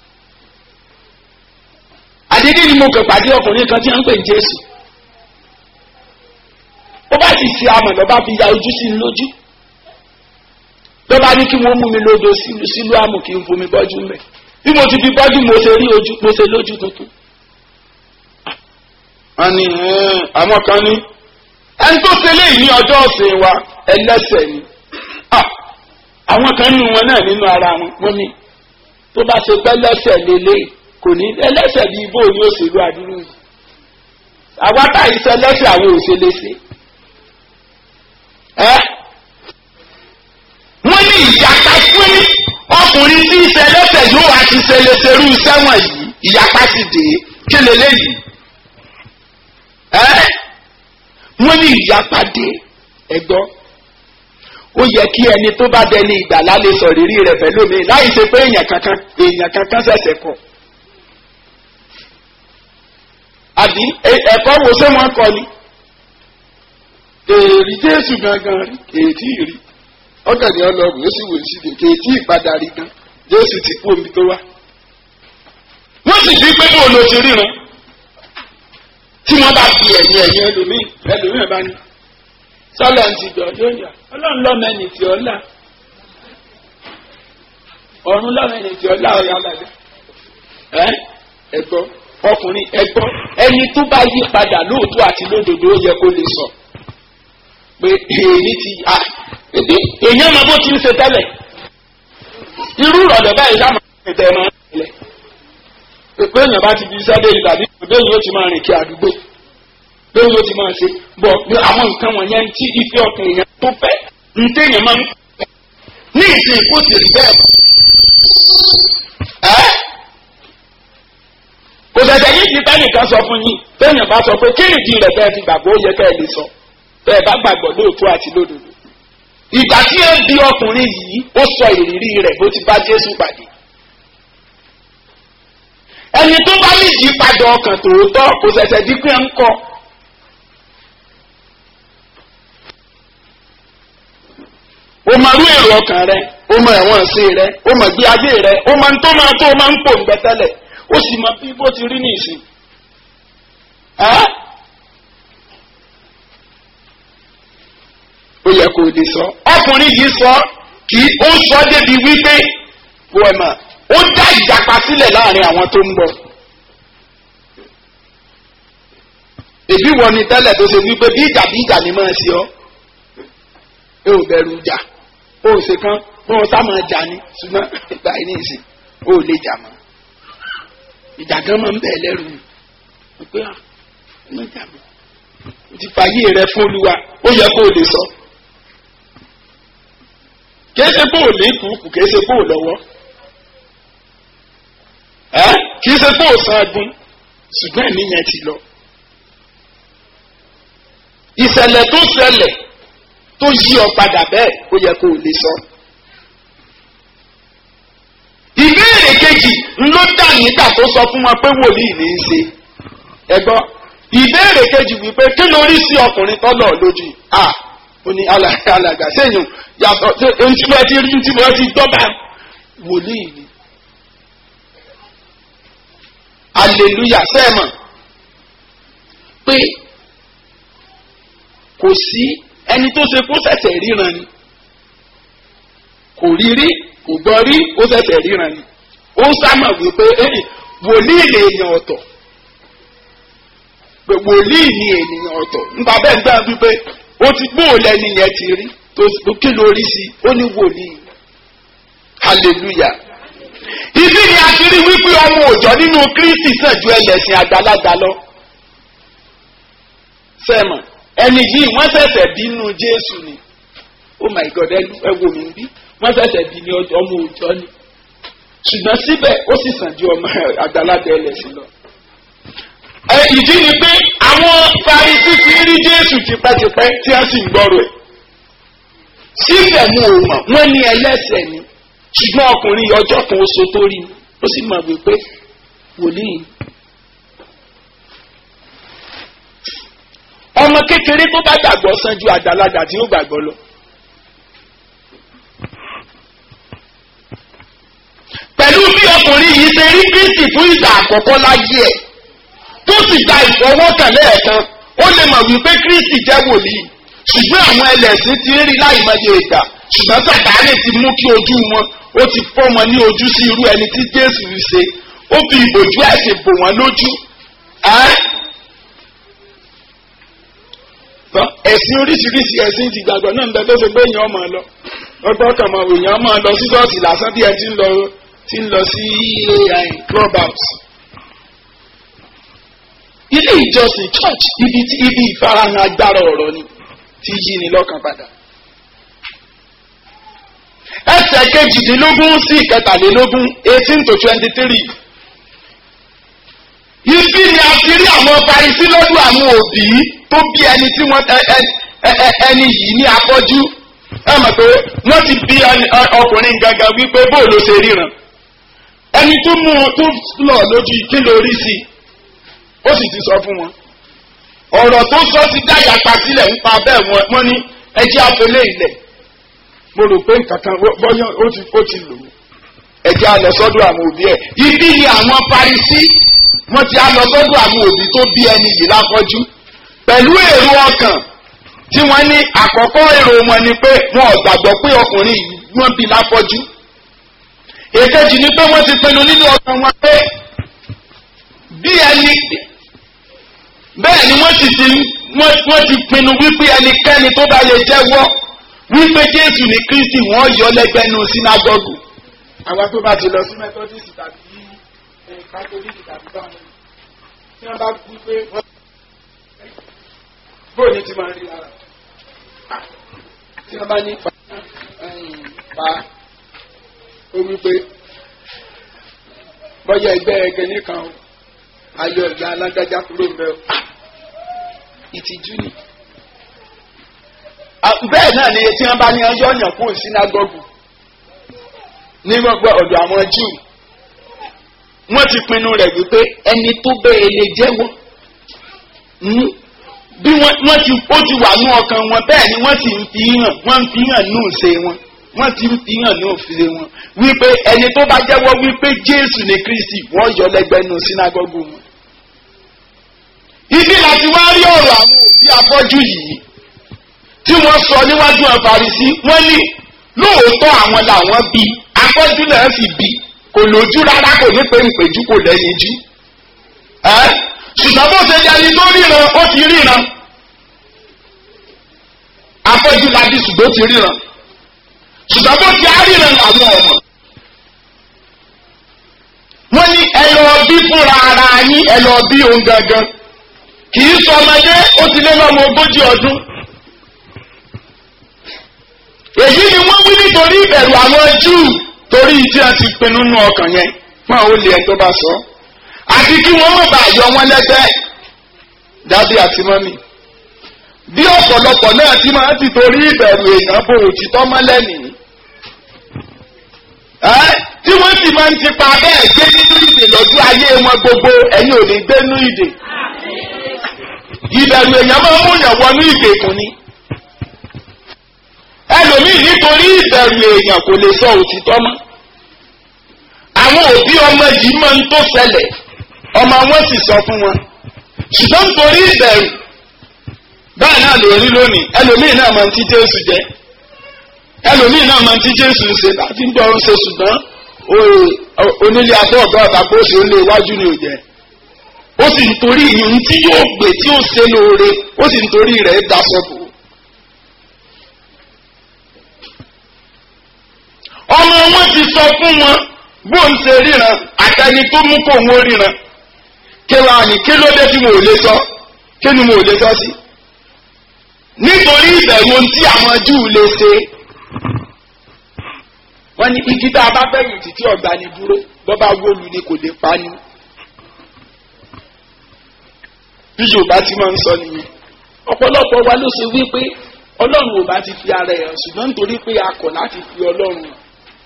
àdédé ni mo kàn pàdé ọkùnrin kan tí wọ́n ń pè ní Jésù ó bá ti ṣe amọ̀ lọ́ba fi ya ojú sí i lójú lọ́ba ní kí wọ́n mú mi lódò sílùú àmù kí n fomi bọ́jú mẹ́ bí mo ti fi bọ́jú mo ṣe rí ojú mo ṣe lójú tuntun. wọ́n ní àwọn kan ní ẹni tó ṣe léyìí ní ọjọ́ ọ̀sìn wa ẹlẹ́sẹ̀ ni àwọn kan nínú wọn náà nínú ara wọn wọ́n ní tó bá ṣe pẹ́ lẹ́sẹ̀ lélẹ́yìí kò ní ẹlẹ́sẹ̀ bíi ibo ní òṣèlú àdúrú yìí àwa táyì sọ ẹlẹ́sẹ̀ àwọn òṣèlú ṣe ẹ́ wọ́n ní ìyapa fún ọkùnrin tí ń ṣe ẹlẹ́sẹ̀ yóò wá ti ṣe léṣerú sẹ́wọ̀n yìí ìyapa sì dé kí leléyìí ẹ́ wọ́n ní ìyapa dé ẹ̀gbọ́n ó yẹ kí ẹni tó bá dẹni ìgbàlá lè sọ rírí rẹ̀ pẹ̀lú mi láì ṣe pé èèyàn kankan èèyàn kankan ṣẹ̀ṣẹ̀ kọ̀ àbí ẹ̀kọ́ wo ṣé wọ́n kọ ni èrì jésù gangan rí ètí rí ọkàn ní ọlọ́run ó sì wò sí de kéètì ìpadà rí gan jésù ti kú omi tó wá. wọ́n sì fi pé bó ló ti ríran tí wọ́n bá fi ẹ̀yìn ẹ̀yìn ẹlòmíì ẹlòmíì bá ní sọ́lá ń ti dọ̀ yóò yà ọlọ́run lọ́mẹ́ni tí ọ là ọ̀run lọ́mẹ́ni tí ọ là ọ̀yà bàjẹ́ ẹ́ ẹ̀gbọ́n ọkùnrin ẹ̀gbọ́n ẹni tó bá yí padà lóòótọ́ àti lódodo ó yẹ kó lè sọ pé èyí ti a èyàn máa bó ti ń ṣe tẹ́lẹ̀ irú ìrọ̀lẹ́ báyìí sáà máa ń tẹ̀ máa ń tẹ̀lẹ̀ pé èèyàn bá ti fi iṣẹ́ dé ìtàbí bẹ́ẹ̀ yóò ti máa rìn kí àdúgbò bẹ́ẹ̀ yóò ti máa ṣe bọ̀ àwọn nǹkan wọ̀nyẹn tí ife ọkàn èèyàn tó fẹ́ ń téèyàn máa ń pẹ́ ní ìsìn kó sì rí bẹ́ẹ̀ ẹ́ kò dẹ̀dẹ̀ yìí ti tẹ́nìkan sọ fún yín téèyàn bá sọ pé kí nìdí rẹ̀ bẹ́ẹ̀ ti gbàgbọ́ ó yẹ ká ẹ lè sọ bẹ́ẹ̀ bá gbàgbọ́ lóòótọ́ àti lódodo ìgbà tí ẹ bí ọkùnrin yìí ó sọ ìrírí rẹ̀ bó ti bá Jésù pàdé ẹni tó bá ní ìyípadà ọkàn tòótọ́ kò ṣẹ̀ṣẹ̀ di pé ń kọ́ o mọ irú èrò ọkàn rẹ o mọ ẹ̀wọ̀n sí rẹ o mọ gbé ayé rẹ o mọ tó máa tó máa ń pò ń gbẹtẹ́lẹ̀ ó sì mọ bí bó ti rí ní ìsìn ó yẹ kó o lè sọ ọkùnrin yìí sọ kì í ó sọ débi wípé wọ́ọ̀mà ó dá ìjàpá sílẹ̀ láàrin àwọn tó ń bọ̀. èbí wọn ni tẹ́lẹ̀ tó ṣe wípé bí ìjà bí ìjà ni máa ṣe ọ́ ẹ ò bẹ̀rù ìjà ó ṣe kán wọn sá máa jà ní ṣùgbọ́n ìgbà yìí ní ìsìn ó lè jà mọ́ ìjà gan máa ń bẹ̀ lẹ́rù ni pé à ń jà mọ́ o ti fàyè rẹ fún olúwa ó yẹ kó o lè sọ kìí ṣe bó o lè kúkú kìí ṣe bó o lọ́wọ́ ẹ kìí ṣe bó o san agun ṣùgbọ́n ẹ̀mí yẹn ti lọ. ìṣẹ̀lẹ̀ tó ṣẹlẹ̀ tó yí ọ padà bẹ́ẹ̀ ó yẹ kó o lè sọ. ìbéèrè kejì ló dà nígbà tó sọ fún wọn pé wòlíì ní í ṣe ẹ gbọ́ ìbéèrè kejì wípé kí ló rí sí ọkùnrin tọ́lọ̀ lójú à ó ní alàgbà sẹ́yìn yàtọ̀ ohun tí wọ́n ti rí tí wọ́n ti dọ́gba wòlíì ni. aleluya sẹ́ẹ̀mọ̀ pé kò sí ẹni tó ṣe kó ṣẹ̀ṣẹ̀ ríran ni kò rí rí kò gbọ́ rí ó ṣẹ̀ṣẹ̀ ríran ni ó ń sámọ̀ wípé wòlíì lè yàn ọ̀tọ̀ pé wòlíì ni ènìyàn ọ̀tọ̀ nípa bẹ́ẹ̀ gbà wípé ó ti gbóòlẹ̀ nìyẹn ti rí tó kí ló rí sí ó ní wòlíì hallelujah ibi ni a ti rí wípé ọmọ òòjọ́ nínú Kristi sàn ju ẹlẹ́sìn àgbàlagbà lọ. sẹ́mọ̀ ẹni yìí wọ́n ṣẹ̀ṣẹ̀ bí nínú Jésù ni oh my God ẹ wò mí bí wọ́n ṣẹ̀ṣẹ̀ bí ní ọmọ òòjọ́ ni ṣùgbọ́n síbẹ̀ ó sì sàn ju ọmọ àgbàlagbà ẹlẹ́sìn lọ. ẹ ìdí ni pé àwọn Farisí ti rí Jésù tipẹ́tipẹ́ tí wọ́n sì ń gbọ́rọ̀ ẹ̀ síbẹ̀ mú o mọ̀ wọ́n ní ẹlẹ́sẹ̀ ni ṣùgbọ́n ọkùnrin ọjọ́ kan oṣù tó rí ni ó sì mọ̀ wípé wòlíì. ọmọ kékeré tó bá gbàgbọ́ sàn ju àgbàlagbà tí ó gbàgbọ́ lọ. pẹ̀lú bí ọkùnrin yìí ṣe rí Kristi fún ìgbà àkọ́kọ́ láyé ẹ̀ tó sì gba ìfọwọ́kàn lẹ́ẹ̀kan ó lè mọ̀ wípé Kristi jẹ́ wòlíì ṣùgbọ́n àwọn ẹlẹ́sìn ti ń rí láì mọye ìgbà ṣùgbọ́n Sàtánì ti mú kí ojú wọn ó ti fọ́ wọn ní ojú sí irú ẹni tí Jésù ń ṣe ó fi ìbòjú ẹ̀sìn bò wọ́n lójú. ẹ̀sìn oríṣiríṣi ẹ̀sìn ti gbàgbọ́ náà ń bẹ tó ṣe pé èèyàn máa lọ ọgbọ́n kan máa èèyàn máa lọ sí ṣọ́ọ̀ṣì lásán bí ẹ ti ń lọ ti ń lọ sí club house. ilé ìjọsìn church ibi ibi ìfarahàn agbára ọ̀rọ̀ ni tí yí ni lọ́kàn padà. ẹsẹ̀ kejìdínlógún sí ìkẹtàlélógún eighteen to twenty three. ibi ni a ti rí àwọn Farisí lọ́dún àwọn òbí tó bí ẹni tí wọ́n ẹni yìí ní afọ́jú. ẹ mọ̀ pé wọ́n ti bí ọkùnrin gangan wípé bóòlù ṣe ríran. ẹni tó mú un tó lọ lójú kí ló rí sí i ó sì ti sọ fún wọn ọ̀rọ̀ tó sọ ti dáyà pa sílẹ̀ nípa bẹ́ẹ̀ wọ́n ní ẹjẹ́ afẹ́lẹ́ ilẹ̀ mo rò pé nǹkan kan bọ́yán ó ti ó ti lò ó ẹjẹ́ alọ sọ́dọ̀ àwọn òbí ẹ̀ ibi ni àwọn Farisí wọ́n ti alọ sọ́dọ̀ àwọn òbí tó bí ẹni yìí láfọ́jú pẹ̀lú èrò ọkàn tí wọ́n ní àkọ́kọ́ èrò wọn ni pé wọn ò gbàgbọ́ pé ọkùnrin yìí wọ́n bí láfọ́jú èkejì ni pé wọ́n ti pinnu nínú ọkàn wọn pé bí ẹni bẹ́ẹ̀ ni wọ́n sì ti wọ́n ti pinnu wípé ẹnikẹ́ni tó bá lè jẹ́wọ́ wípé Jésù ní Kristi wọ́n yọ lẹ́gbẹ̀ẹ́nu sínágọ́gù. àwa tó bá ti lọ sí Methodist tàbí Catholic tàbí báwọn tí wọ́n bá wí pé wọ́n bóyá ní ti máa rí lára tí wọ́n bá ní pa pa ó wí pé bọ́yá ẹgbẹ́ ẹgbẹ́ nìkan o ayọ̀ ìyá alágbájá kúrò ń bẹ o ìtìjú ni. bẹ́ẹ̀ náà ni tí wọ́n bá ní ọjọ́ yàn kúrò sínágọ́gù ní gbogbo ọ̀dọ̀ àwọn Júù wọ́n ti pinnu rẹ̀ wípé ẹni tó bẹ́ẹ̀ lè jẹ́wọ́ bí wọ́n ti ó ti wà ní ọkàn wọn bẹ́ẹ̀ ni wọ́n sì ń fi hàn wọ́n ń fi hàn ní òṣè wọn wọ́n ti ń fi hàn ní òfìlè wọn wípé ẹni tó bá jẹ́wọ́ wípé Jésù ní Kristi wọ́n yọ lẹ́gbẹ̀ẹ́ nù sínágọ́gù wọn ibi láti wá rí ọ̀rọ̀ àwọn òbí afọ́jú yìí tí wọ́n sọ níwájú àfàrísí wọ́n ní lóòótọ́ àwọn làwọn bí afọ́jú náà sì bí kò lójú rárá kò ní pé ìpèjú kò lẹ́yìn jú. ṣùgbọ́n bó ṣe jẹ́ni tó ríran ó ti ríran afọ́jú la bí ṣùgbọ́n ó ti ríran ṣùgbọ́n bó ti á ríran làwọn ọmọ. wọ́n ní ẹ lọ bí fúnra ara yín ẹ lọ bí òun gangan kì í sọ ọmọdé ó ti lé lọ́mọ ogójì ọdún. èyí ni wọ́n wí nítorí ìbẹ̀rù àwọn Júù torí tí a ti pinnu nú ọkàn yẹn fún àwọn olè ẹ̀ tó bá sọ. àti kí wọ́n má bàa yọ wọn lẹ́gbẹ́ dábì àti mọ́mì. bí ọ̀pọ̀lọpọ̀ náà ti máa ti torí ìbẹ̀rù èèyàn bò òtítọ́ mọ́lẹ̀ nìyí. tí wọ́n sì máa ń tipa bẹ́ẹ̀ gbé nínú ìdè lọ́jọ́ ayé wọn gbogbo ẹ̀yin ò ní gbé nínú ìdè ìbẹ̀rù èèyàn máa ń múyàn wọnú ìgbèkùn ni. ẹlòmíì nítorí ìbẹ̀rù èèyàn kò lè sọ òtítọ́ mọ́. àwọn òbí ọmọ yìí máa ń tó ṣẹlẹ̀ ọmọ wọn sì sọ fún wọn. ṣùgbọ́n nítorí ìbẹ̀rù báyìí náà ló rí lónìí ẹlòmíì náà máa ń tí Jésù jẹ ẹlòmíì náà máa ń tí Jésù ń ṣe láti ń gbọ́ ń ṣe ṣùgbọ́n onílé abọ́ ọ̀gá ọ̀gá bó ṣe ó lé iwájú ni ò jẹ́ ó sì ń torí ìyún tí yóò gbé tí ó ṣe lóore ó sì ń torí rẹ̀ daṣọ bò. ọmọ wọn ti sọ fún wọn bó ń ṣe ríran àtẹni tó mú kó òun ó ríran kí wàá ní kí ló dé tí mo ò lè sọ kí ni mo ò lè sọ sí. nítorí ìbẹ̀rù ohun tí àwọn Júù lè ṣe wọ́n ní igi tá a bá fẹ̀yìn títí ọ̀gbà ni dúró bọ́ bá wólu ni kò lè pa ni. bí Yorùbá ti máa ń sọ nìyẹn ọ̀pọ̀lọpọ̀ wa ló ṣe wípé Ọlọ́run ò bá ti fi ara ẹ̀ hàn ṣùgbọ́n nítorí pé a kọ̀ láti fi Ọlọ́run hàn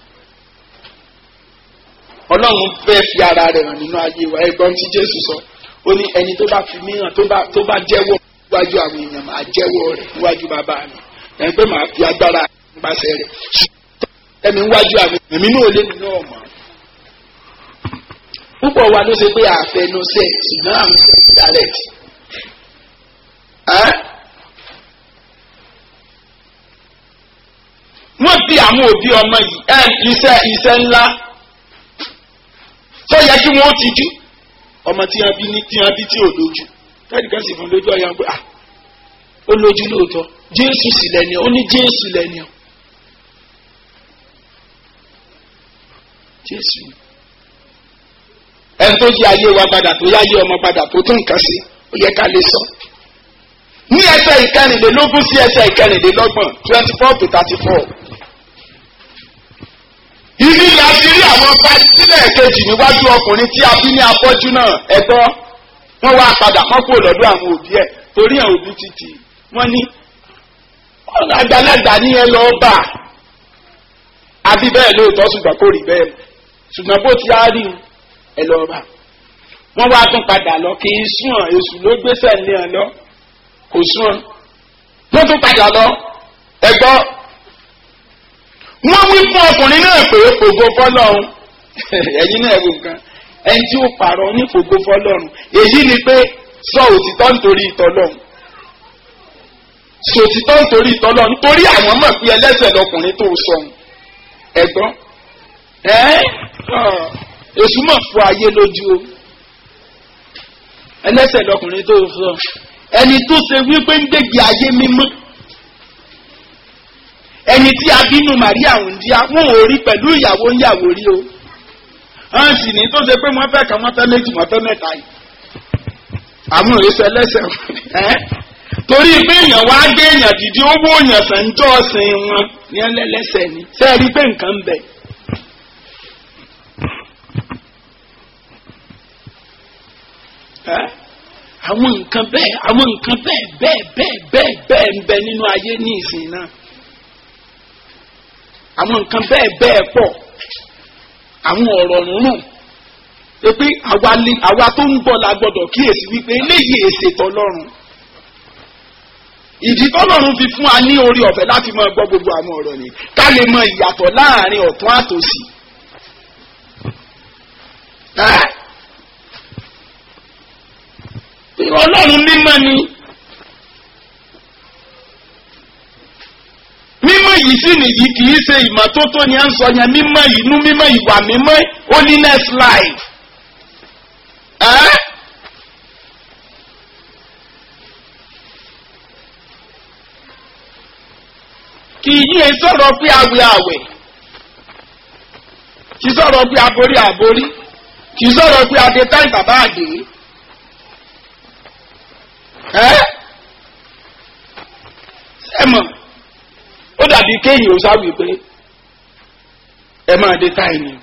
Ọlọ́run fẹ́ fi ara rẹ̀ hàn nínú ayé wa ẹgbọ́n tí Jésù sọ ó ní ẹni tó bá fi mí hàn tó bá tó bá jẹ́wọ́ níwájú àwọn èèyàn máa jẹ́wọ́ rẹ̀ níwájú bàbá mi ẹni pé màá fi agbára nípasẹ̀ rẹ̀ ẹ̀mí níwájú àwọn èmi náà lé nínú ọ̀mọ́ púpọ̀ wa ló ṣe pé àfẹnusẹ̀ ṣùgbọ́n àwọn ṣe direct wọ́n bí àwọn òbí ọmọ yìí ẹ̀ iṣẹ́ iṣẹ́ ńlá tó yẹ kí wọ́n ti jú ọmọ tí wọ́n bí ní tí wọ́n bí tí ò lójú káàdì kan sì fún lójú ọ̀yà pé ah ó lójú lóòótọ́ Jésù sì lẹ́ni ó ní Jésù lẹ́ni ọ́ Jésù ẹni tó yí ayé wa padà tó yáyé ọmọ padà tó tún nǹkan sí ó yẹ ká lè sọ ní ẹsẹ̀ ìkẹrìnlélógún sí ẹsẹ̀ ìkẹrìnlélọ́gbọ̀n twenty four to thirty four ibi la ti rí àwọn fásílẹ̀ kejì níwájú ọkùnrin tí a bí ní afọ́jú náà ẹ̀gbọ́ wọ́n wá padà wọ́n kúrò lọ́dọ̀ àwọn òbí ẹ̀ torí àwọn òbí títì wọ́n ní ọ̀nà àgbàlagbà ní ẹ lọ́ọ́ bà àbí bẹ́ẹ̀ lóòótọ́ ṣùgbọ́n kò rí bẹ́ẹ̀ ṣùgbọ́n bó ti á rí ẹ lọ́ọ́ bà wọ́n wá tún padà lọ kì í sùn ọ̀ èṣù ló gbéṣẹ́ ní ẹ lọ kò sùn ọ́ wọ́n tún padà lọ ẹ̀gbọ́ wọ́n wí fún ọkùnrin náà pé ògo fọlọ́run ẹ̀yin náà wò nǹkan ẹni tí ó pààrọ̀ ní ògo fọlọ́run èyí ni pé sọ òtítọ́ nítorí ìtọ́lọ́run sọ òtítọ́ nítorí ìtọ́lọ́run nítorí àwọn mọ̀ pé ẹlẹ́sẹ̀ lọkùnrin tó sọ̀hún ẹ̀gbọ́n ẹ́ èṣù mọ̀ fún ayé lójú o ẹlẹ́sẹ̀ lọkùnrin tó sọ̀hún ẹni tó ṣe wípé ń gbègbè ayé mímọ́ ẹni tí a bínú Màríà ń di àwọn orí pẹ̀lú ìyàwó ń yàwó rí o hàn sì ní tó ṣe pé wọ́n fẹ́ kàn wọ́n fẹ́ méjì wọ́n fẹ́ mẹ́ta yìí àwọn èso ẹlẹ́sẹ̀ ẹ́ torí pé èèyàn wá gbé èèyàn dìde owó èèyàn sàn jọ́ ọ̀sìn wọn ní ẹlẹ́lẹ́sẹ̀ ni sẹ́ẹ̀rí pé nǹkan ń bẹ. ẹ́ àwọn nǹkan bẹ́ẹ̀ àwọn nǹkan bẹ́ẹ̀ bẹ́ẹ̀ bẹ́ẹ̀ bẹ́ẹ̀ bẹ́ẹ̀ ń bẹ nínú ayé ní ìsìn náà àwọn nǹkan bẹ́ẹ̀ bẹ́ẹ̀ pọ̀ àwọn ọ̀rọ̀ rúnrún pé àwa tó ń bọ̀ la gbọ́dọ̀ kíyèsí wípé eléyìí èsè tọlọ́run ìdí tọlọ́run fi fún wa ní orí ọ̀fẹ́ láti máa gbọ́ gbogbo àwọn ọ̀rọ̀ ni ká lè mọ ìyàtọ̀ láàrin ọ̀tún àtòsí. ọlọ́run mímọ́ ni mímọ́ yìí sì nìyí kì í ṣe ìmọ́tótó ni à ń sọ yẹn mímọ́ yìí nú mímọ́ ìwà mímọ́ holiness life. Eh? kì í yé sọ̀rọ̀ pé àwẹ̀ àwẹ̀ kì í sọ̀rọ̀ pé aborí àborí kì í sọ̀rọ̀ pé adé táì bàbá àdé ẹ́ sẹ́mọ̀ ó dàbí kéèyàn ó sáwì pé ẹ máa dé táì ni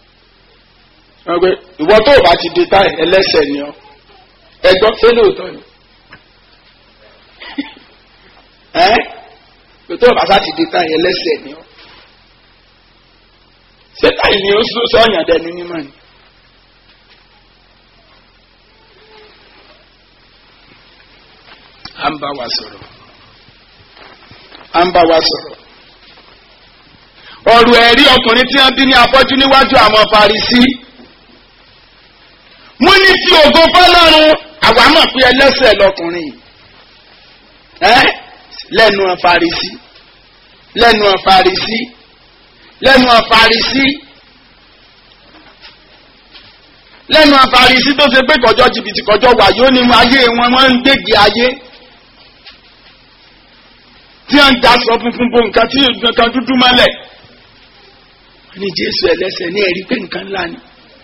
ìwọ tó o bá ti dé táì ẹlẹ́sẹ̀ ni ọ ẹ gbọ́ ṣé lóòótọ́ ni ẹ́ tó o bá sá ti dé táì ẹlẹ́sẹ̀ ni ọ ṣé táì ni ó sọ̀yàn dẹni mímọ́ ni. à ń bá wa sọ̀rọ̀ à ń bá wa sọ̀rọ̀ ọ̀rọ̀ ẹ̀rí ọkùnrin tí wọ́n bí ní afọ́jú níwájú àwọn Farisí mo ní tí ògo fọlọ́run àwa mọ̀ pé ẹlẹ́sẹ̀ lọkùnrin ẹ́ lẹ́nu Farisí lẹ́nu Farisí lẹ́nu Farisí lẹ́nu Farisí tó ṣe pé kọjọ́ jìbìtì kọjọ́ wàyó ni ayé wọn wọ́n ń gbégi ayé tí wọ́n ń daṣọ funfun bo nǹkan tí nǹkan dúdú mọ́lẹ̀ wọ́n ní jésù ẹlẹ́sẹ̀ ní ẹ̀rí pé nǹkan ńlá ni.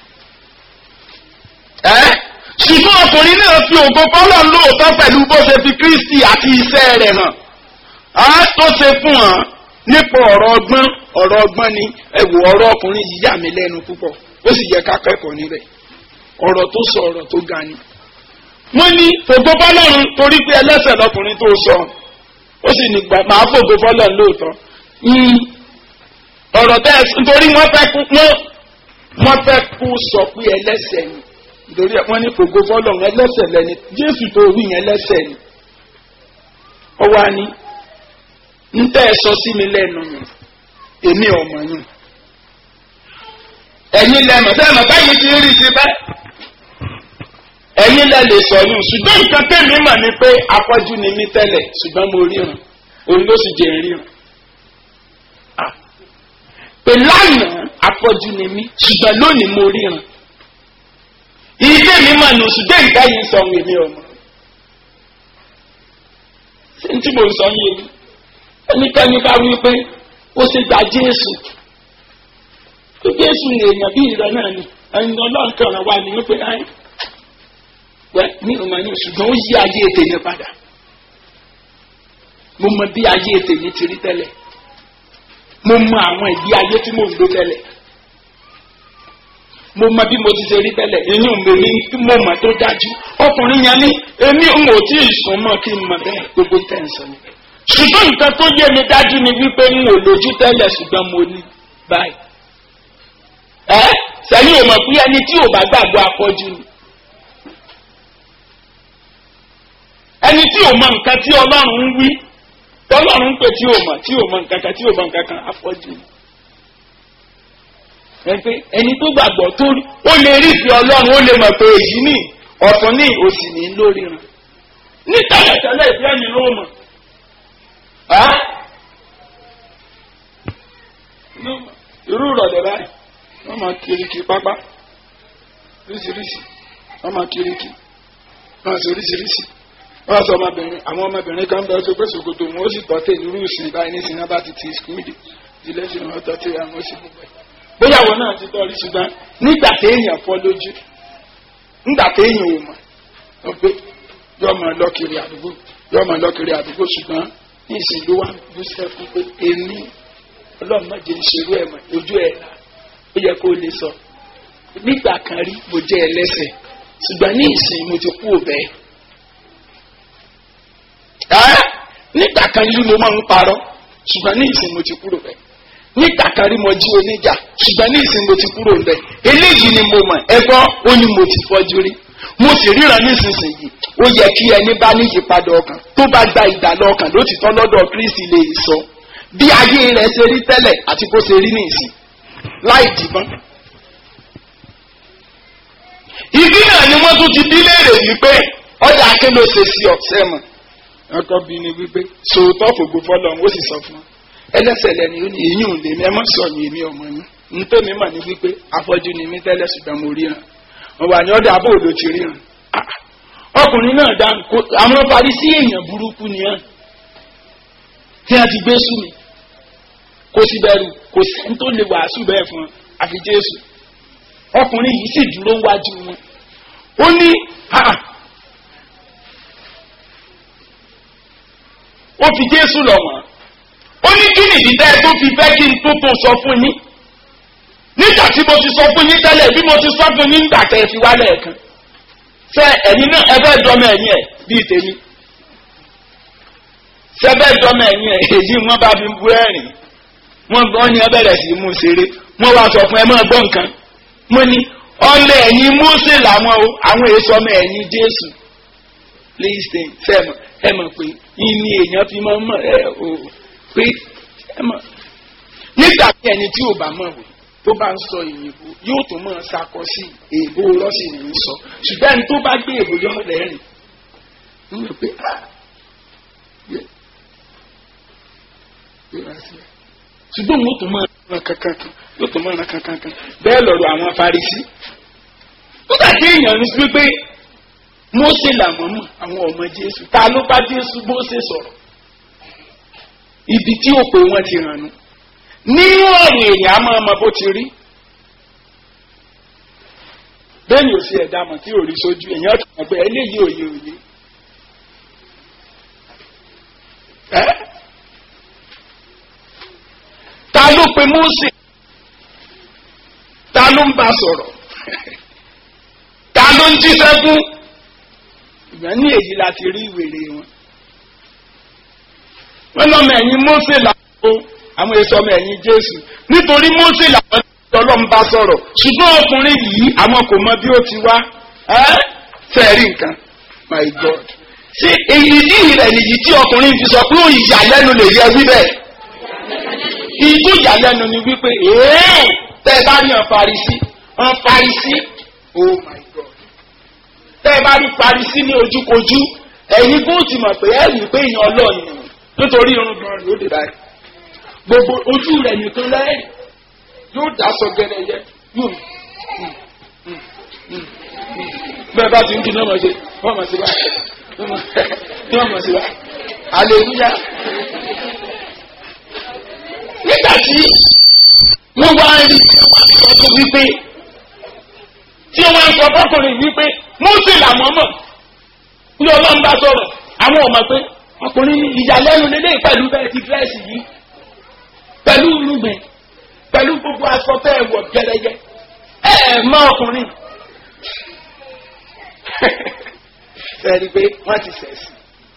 ẹ́ ṣùgbọ́n ọkùnrin náà fi ògo kọ́lọ̀ lóòótọ́ pẹ̀lú bó ṣe fi kristi àti iṣẹ́ rẹ̀ hàn á tó ṣe fún hàn nípa ọ̀rọ̀ ọgbọ́n ọ̀rọ̀ ọgbọ́n ni ẹ̀wò ọ̀rọ̀ ọkùnrin yìí yà mí lẹ́nu púpọ̀ ó sì yẹ ká kẹ́kọ̀ọ́ níbẹ̀ ọ̀rọ̀ tó sọ ọ̀rọ̀ tó ga ni. wọ́n ní fògo fọlọ́run torí pé ẹlẹ́sẹ̀ lọkùnrin tó sọ ó sì ní gbà máa fògo fọlọ́run lóòótọ́. ọ̀rọ̀ tẹ́ ẹ nítorí wọ́n fẹ́ kú wọ́n wọ́n fẹ́ kú sọ pé ẹlẹ́sẹ̀ ni nítorí wọ́n ní fògo fọlọ́run ẹlẹ́sẹ̀ lẹ́ni jésù tó wí yẹn ẹlẹ́sẹ̀ ni. ọwọ́ á ní ń tẹ́ ẹ sọ sí mi lẹ́nu yẹn èmi ọmọ yẹn ẹ̀yin lẹ́mọ̀ sẹ́mọ̀ báyìí ti rí sí bẹ́ẹ̀ ẹ̀yin lẹ́ lè sọ yún ṣùgbọ́n nǹkan tẹ̀mí mọ̀ ni pé afọ́jú ni mí tẹ́lẹ̀ ṣùgbọ́n mo ríran òun ló sì jẹ́ ríran pé lánàá afọ́jú ni mí ṣùgbọ́n lónìí mo ríran ilé mi mọ̀ nù ṣùgbọ́n nǹkan yìí sọ wèmí ọmọ ṣé n tí mo sọ yé mi ẹnikẹ́ni bá wí pé ó ṣe gba Jésù pé Jésù ní èèyàn bí ìrẹ náà ni ẹni ọlọ́run kan wà ní wípé ayé wẹ́ ní ìrọ̀mọ̀ ní ṣùgbọ́n ó yí ayé ètè yẹn padà mo mọ bí ayé ètè yẹn ti rí tẹ́lẹ̀ mo mọ àwọn ìdí ayé tí mo ń lò tẹ́lẹ̀ mo mọ bí mo ti ṣe rí tẹ́lẹ̀ inú mi ní mo mọ̀ tó dájú ọkùnrin yẹn ní èmi ń wò tí ì sùn mọ́ kí n mọ̀ bẹ́ẹ̀ gbogbo tẹ̀ ń sọ ni ṣùgbọ́n nǹkan tó yé mi dájú ni wípé n ò lójú tẹ́lẹ̀ ṣùgbọ́n mo ní báyìí ẹ sẹ́yìn ò mọ̀ pé ẹni tí ò bá gbàgbọ́ afọ́jú ni ẹni tí ò mọ nǹkan tí ọlọ́run ń wí tọ́lọ́run ń pè tí ò mọ̀ tí ò mọ nǹkan kan tí ò mọ nǹkan kan afọ́jú ni ẹni tó gbàgbọ́ tó ó lè rí ìfẹ́ ọlọ́run ó lè mọ̀ pé èyí ní ọ̀tún ní òsì ní lórí rẹ̀ ní tẹ́lẹ̀tẹ́lẹ̀ ìfẹ́ mi ló mọ̀ irú ìrọ̀lẹ́ báyìí wọ́n máa kiriki pápá oríṣiríṣi wọ́n máa kiriki wọ́n máa sọ oríṣiríṣi wọ́n sọ ọmọbìnrin àwọn ọmọbìnrin kan bẹ́ẹ̀ tó pé ṣòkòtò wọn ó sì tọ́tẹ̀ nírú ìsìn báyìí ní sinimá bá ti ti skúlì ilé ṣe wọn tọ́tẹ̀ àwọn oṣù gbogbo ẹ̀. bóyá wọn náà ti tọ́rí ṣùgbọ́n nígbà téèyàn fọ́ lójú nígbà téèyàn ò mọ̀ ọ pé yọ ọmọ lọ́kiri àdúgbò yọ ọmọ lọ́kiri àdúgbò ṣùgbọ́n ní ìsìn ló wà bú sẹ́kún pé èmi ọlọ́run má jẹ́ ìṣerú ẹ̀ mọ̀ ojú ẹ̀ là ó yẹ kó lè sọ nígbà kan rí mo jẹ́ ẹlẹ́sẹ̀ ṣùgbọ́n ní ìsìn mo ti kú òbẹ́ ẹ́ nígbà kan rí mo máa ń parọ́ ṣùgbọ́n ní ìsìn mo ti kúrò bẹ́ẹ̀ nígbà kan rí mo jí oníjà ṣùgbọ́n ní ìsìn mo ti kúrò bẹ́ẹ̀ eléyìí ni mo mọ̀ ẹgbọ́n ó ní mo ti fọ́jú rí mo sì ríran nísinsìnyí ó yẹ kí ẹni bá ní ìyípadà ọkàn tó bá gba ìdàlọ ọkàn lótìtọ́ lọ́dọ̀ Kristi lè sọ bí ayé rẹ̀ ṣe rí tẹ́lẹ̀ àti bó ṣe rí ní ìsìn láì dìbọn. ìdí náà ni wọ́n tún ti bí léèrè wípé ọjà aké ló ṣe sí ọ̀sẹ̀ mọ̀. ọkọ bí ni wípé sòótọ́ fògbó fọlọ́run ó sì sọ fún un ẹlẹ́sẹ̀ lẹ́ni ó ní èyí ò lè mẹ́mọ́ sọ̀yìn èmi ọmọ yín nítorí mà ní wípé afọ́jú ni mí tẹ́lẹ̀ ṣùgbọ́n mo ríran wọn wà ní ọdẹ abó òdo ti ríran ọkùnrin náà dá àwọn Farisí èèyàn burúkú ni hàn tí wọ́n ti gbé sùn mi kò sí bẹ̀rù kò sí ní tó lè wàásù bẹ́ẹ̀ fún wọn àfi Jésù ọkùnrin yìí sì dúró wájú wọn ó ní ó fi Jésù lọ̀ wọ́n ó ní kí nìdí tẹ́ ẹ tó fi fẹ́ kí n tó tó sọ fún yín nígbà tí mo ti sọ fún yín tẹ́lẹ̀ bí mo ti sọ fún yín nígbà tẹ́ ẹ fi wálẹ̀ ẹ̀kan fẹ́ ẹ̀yin náà ẹ fẹ́ dọ́mọ ẹ̀yìn ẹ̀ bíi tèmi sẹ́fẹ́ dọ́mọ ẹ̀yìn ẹ̀ èyí wọ́n bá fi bú ẹ̀rìn wọ́n gbọ́ ní ẹ bẹ̀rẹ̀ sí mú ṣeré wọ́n wá sọ fún ẹ máa gbọ́ nǹkan mo ní ọlẹ ẹ̀yìn Mósè làwọn o àwọn èso ọmọ ẹ̀yìn Jésù lẹ́yìn sẹ́mọ̀ ẹ mọ̀ pé ìní èèyàn fi máa mọ̀ ẹ o pé ẹ mọ̀ nígbà tí ẹni tí ò bá mọ̀ wò tó bá ń sọ ìyìnbó yóò tún máa sakọ sí èèbó rọ́ọ̀sì ní í sọ ṣùgbọ́n ẹni tó bá gbé èèbó yọ lẹ́rìn ń rò pé ah yẹ yẹ wá sí ẹ ṣùgbọ́n wọ́n tún máa ràn kankan yóò tún máa ràn kankan bẹ́ẹ̀ lọ́rọ̀ àwọn Farisí nígbà tí èèyàn ń sọ pé Mósè làwọn mọ̀ àwọn ọmọ Jésù ta ló bá Jésù Mósè sọ̀rọ̀ ibi tí òpè wọn ti hàn nù nínú ọ̀rọ̀ èèyàn á máa mọ bó ti rí bẹ́ẹ̀ ni ò sí ẹ̀dá mọ̀ tí ò rí sójú èèyàn ti mọ̀ pé eléyìí òye òye ẹ́ ta ló pe Mósè ta ló ń bá sọ̀rọ̀ ta ló ń jíṣẹ́ fún ìgbà ní èyí láti rí ìwèrè wọn wọn lọ́mọ ẹ̀yìn Mósè làwọn àwọn èso ọmọ ẹ̀yìn Jésù nítorí Mósè làwọn ọlọ́run bá sọ̀rọ̀ ṣùgbọ́n ọkùnrin yìí àwọn kò mọ bí ó ti wá fẹ́ẹ̀rí nǹkan my God ṣé èyí ní ìrẹ̀ nìyí tí ọkùnrin fi sọ pé ó ìyàlẹ́nu lè yẹ wí bẹ́ẹ̀ ìjó ìyàlẹ́nu ni wípé èèyàn tẹ́ ẹ bá rí hàn Farisí hàn Farisí oh my God tẹ́ ẹ bá rí Farisí ní ojúkojú ẹ̀yin bó ti mọ̀ pé ẹ̀rí pé èèyàn ọlọ́ọ̀ni nítorí irun gan ló dé báyìí gbogbo ojú rẹ̀ nìkan lẹ́yìn yóò dá sọ gẹ́gẹ́ yóò bẹ́ẹ̀ bá ti ń kí ní ọmọ ṣe wọ́n mọ̀ sí báyìí ní ọmọ sí báyìí aleluya. nígbà tí wọ́n wá rí ọkọ̀ wípé tí wọ́n ń sọ fọ́kùnrin wípé Mósè làwọn mọ̀ ní ọlọ́run bá sọ̀rọ̀ àwọn ọmọ pé ọkùnrin ní ìyàlẹ́nu lélẹ́yìn pẹ̀lú bẹ́ẹ̀ ti dírẹ́sì yìí pẹ̀lú irúgbìn pẹ̀lú gbogbo aṣọ tẹ́ ẹ wọ̀ gẹ́gẹ́ ẹ ẹ mọ ọkùnrin sẹ́ni pé wọ́n ti sẹ̀sì.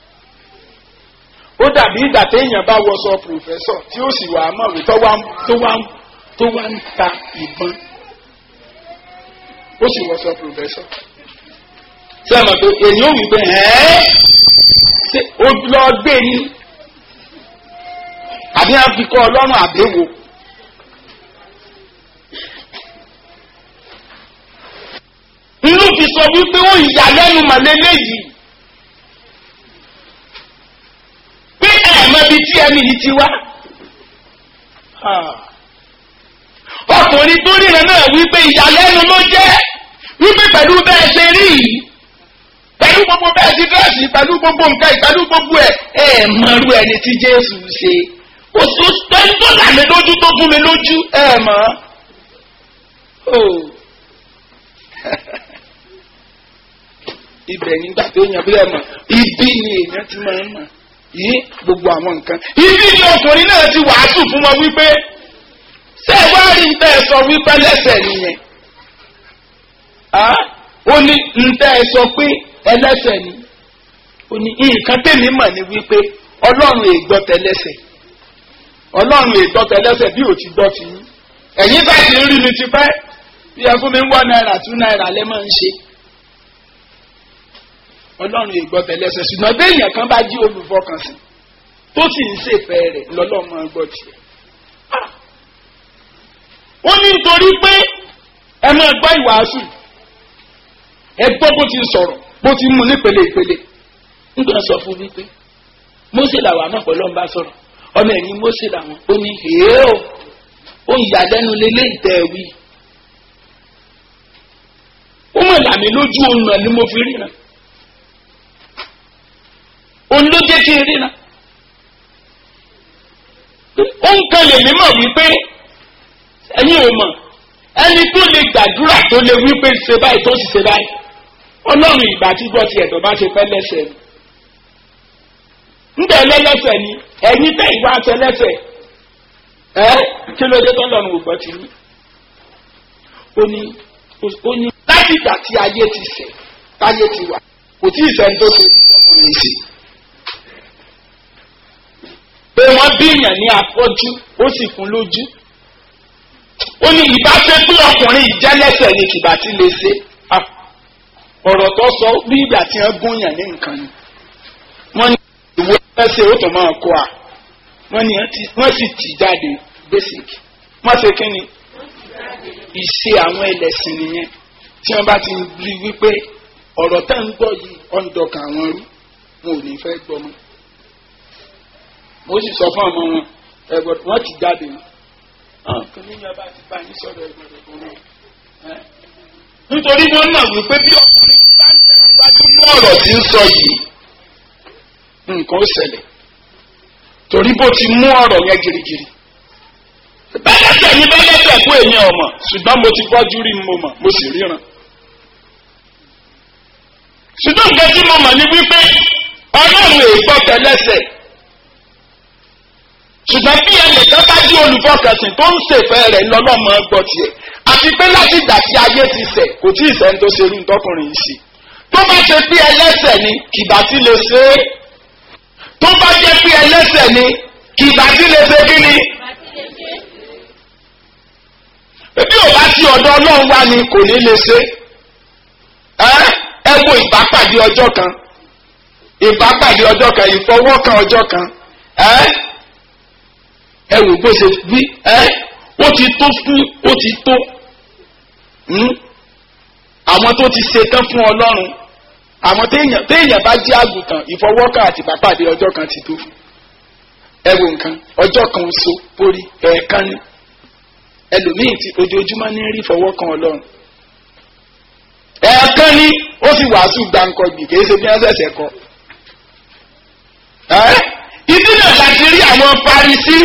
ó dàbí ìgbà téèyàn bá wọṣọ pòfẹ́sọ̀ tí ó sì wà á mọ̀wé tó wá tó wá tó wá ń ta ìbọn ó sì wọṣọ pòfẹ́sọ̀. sẹ́mi pé èyí ò wí pé ẹ́ẹ́ ṣé o lọ gbé ní àbí àfikọ́ ọlọ́run àbẹ̀wò. inú fi sọ wípé ó ìyàlẹ́nu màlélẹ́ yìí pé ẹ̀ẹ̀mẹ́bi tí ẹni yìí ti wá. ọkùnrin tó ríran náà wípé ìyàlẹ́nu ló jẹ́ wípé pẹ̀lú bẹ́ẹ̀ ṣe rí yìí pẹ̀lú gbogbo bẹ́ẹ̀ ti dírẹ́sì pẹ̀lú gbogbo nǹkan pẹ̀lú gbogbo ẹ̀ ẹ̀ mọ̀rú ẹni tí Jésù ṣe kò sí pẹ̀lú tó là mí lójú tó fún mi lójú ẹ̀ mọ̀ ibẹ̀ nígbà tó yàn bí ẹ mọ̀ ibi ni èèyàn ti máa ń mọ̀ yí gbogbo àwọn nǹkan. ibi ni ọkùnrin náà ti wàásù fún wọn wípé ṣé ẹ wá rí nǹkan ẹ sọ wípé lẹ́sẹ̀ nìyẹn. ó ní nǹkan ẹ sọ pé ẹlẹ́sẹ̀ ni ó ní nǹkan tèmi mọ̀ ni wípé ọlọ́run ègbọ́ tẹlẹ́sẹ̀ ọlọ́run ègbọ́ tẹlẹ́sẹ̀ bí ò ti gbọ́ ti yín ẹ̀yin bá ti rí mi ti pẹ́ bí ẹ fún mi ń wọ náírà tú náírà lẹ́ máa ń ṣe ọlọ́run ìgbọ́ tẹ̀lẹ́sẹ̀ ṣùgbọ́n béèyàn kan bá jí olùfọkànsìn tó sì ń ṣèfẹ́ rẹ̀ lọ́lọ́mọ gbọ́ tiẹ̀. ó ní nítorí pé ẹ máa gbọ́ ìwàásù ẹ gbọ́ bó ti sọ̀rọ̀ bó ti mú nípele ìpele nígbà sọ fún mi pé Mósè làwọn àmọ́ pẹ̀lú ọ̀nba sọ̀rọ̀ ọmọ ẹ̀yìn Mósè làwọn ó ní èé o ó ń yàlẹ́nu lélẹ́ ìtẹ́ wí. ó mọ̀ làmì lójú òun náà ni mo fi ríran òun ló jẹ́ kí n rí na. ó ń kan lèmi mọ̀ wípé ẹ̀yin ò mọ̀ ẹni tó lè gbàdúrà tó lè wípé ṣe báyìí tó sì ṣe báyìí ọlọ́run ìgbà tí gbọ́ ti ẹ̀dọ̀ bá ṣe fẹ́ lẹ́sẹ̀ ni. ńbẹ̀ lẹ́lẹ́sẹ̀ ni ẹ̀yin tẹ̀ ìwà aṣẹ lẹ́sẹ̀ ẹ́ kí ló dé tọ́lọ́run ò gbọ́ ti ní. ó ní ó ní láti ìgbà tí ayé ti ṣẹ̀ táyé ti wà kò tí ì sẹ́ni tó ṣe ìgbọ́kùnrin sí i pé wọ́n bí èèyàn ní afọ́jú ó sì kún lójú. ó ní ìbá fẹ́ pé ọkùnrin ìjẹ́lẹ́sẹ̀ ni kìbá ti lè ṣe. ọ̀rọ̀ tó sọ bí ìgbà tí wọ́n gún yàn ní nǹkan ni. wọ́n ní ìwé ẹsẹ̀ ó tó máa kó a. wọ́n ní wọ́n sì tì jáde basic. wọ́n ṣe kí ni. ìṣe àwọn ẹlẹ́sìn nìyẹn tí wọ́n bá ti rí wípé ọ̀rọ̀ tá ń gbọ́ yìí ọ̀ǹdọ̀kà àwọn rú wọn ò ní fẹ́ gbọ́ mọ́ mo sì sọ fún ọmọ wọn ẹgbẹ wọn ti jáde wọn kí ni yọba ti bá yín sọ̀rọ̀ ẹgbẹrẹ fún wọn. nítorí wọn náà wípé bí ọkùnrin bá ń tẹ̀síwájú ní ọ̀rọ̀ tí ń sọ yìí nǹkan ó ṣẹlẹ̀ torí bó ti mú ọ̀rọ̀ yẹn girigiri bẹ́lẹ́tẹ̀ ní bẹ́lẹ́tẹ̀ kú èmi ọmọ ṣùgbọ́n mo ti gbọ́jú rí mo mọ̀ mo sì ríran. ṣùgbọ́n nǹkan tí mo mọ̀ ni wípé ọlọ́run èègbọ́ tẹlẹ́sẹ̀ ṣùgbọ́n bí ẹnìkan bá jí olùfọkànsìn tó ń ṣèfẹ́ rẹ̀ lọ́lọ́mọ gbọ́ tiẹ̀ àti pé láti ìgbà tí ayé ti ṣẹ̀ kò tí ì sẹ́ni tó ṣerú ntọ́kùnrin yìí sí tó bá ṣe pé ẹlẹ́sẹ̀ ni kìbá tí lè ṣe é tó bá jẹ́ pé ẹlẹ́sẹ̀ ni kìbá tí lè ṣe kí ni bí ò bá ti ọ̀dọ̀ ọlọ́run wá ni kò ní lè ṣe ẹ́ ẹ wo ìbápàdé ọjọ́ kan ìbápàdé ọjọ́ kan ìfọwọ́kan ọjọ́ kan ẹ́ ẹ wò bó ṣe bí ẹ́ ó ti tó fún ó ti tó àwọn tó ti ṣetán fún ọlọ́run àwọn téèyàn téèyàn bá jí àgùntàn ìfọwọ́kan àti ìbápàdé ọjọ́ kan ti tó fún ẹ wo nǹkan ọjọ́ kan so borí ẹ̀ẹ̀kan ni ẹlòmíì tí ojoojúmọ́ ní rí fọwọ́ kan ọlọ́run. ẹ̀ẹ̀kan ní ó sì wàásù gbàǹkọ̀gbì kìí ṣe bí wọ́n ṣẹ̀ṣẹ̀ kọ. ibi náà láti rí àwọn parisí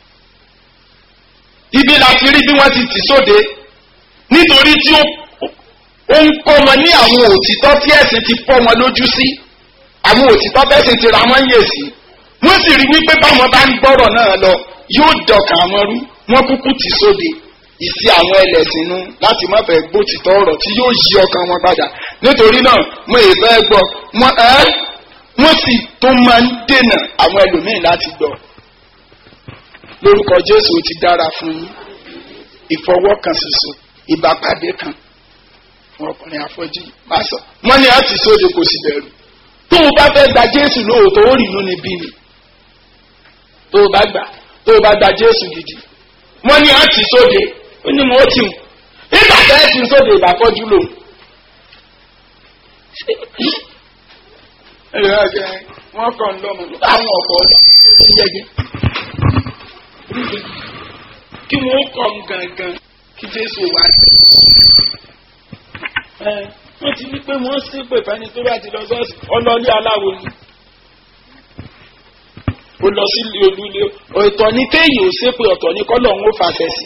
ibi láti rí bí wọ́n ti tì sóde nítorí tí ó ń kọ́ wọn ní àwọn òtítọ́ tí ẹ̀sìn ti fọ́ wọn lójú sí àwọn òtítọ́ tẹ̀sìn ti ra wọ́n yè sí wọ́n sì rí wípé báwọn bá ń gbọ́rọ̀ náà lọ yóò dọ̀kà àwọn rú wọ́n kúkú ti sóde ìsí àwọn ẹlẹ́sìn nu láti má fẹ́ gbó títọ́ ọ̀rọ̀ tí yóò yí ọkàn wọn padà nítorí náà mo èyí fẹ́ gbọ́ wọ́n ẹ́ wọ́n sì tún máa ń dènà àwọn ẹlòmíì láti gbọ́ lórúkọ Jésù ti dára fún yín ìfọwọ́kan ṣoṣo ìbápàdé kan fún ọkùnrin afọ́jú máa sọ wọ́n ní àti sóde kò sì bẹ̀rù tó o bá fẹ́ gba Jésù lóòótọ́ ó rì inú ni bí ni tó o bá gbà tó o bá gba Jésù gidi wọ́n ní àti sóde ó ní mo ti mú nígbà tẹ́ ẹ ti sóde ìbàfọ́jú lò. wọ́n kàn lọ́mọ àwọn ọ̀pọ̀ yẹgẹ. kí wọ́n kọ́ ń gangan kí Jésù wá sí. wọ́n ti ní pé wọ́n ṣépè fẹ́ni tó bá ti lọ sọ́ọ̀sì ọlọ́ọ̀lì aláwo ni ó lọ sí olúlé ọ̀tọ̀ ní kéèyàn ò ṣépè ọ̀tọ̀ ní kọ́lọ̀ ń ó fàṣẹ sí.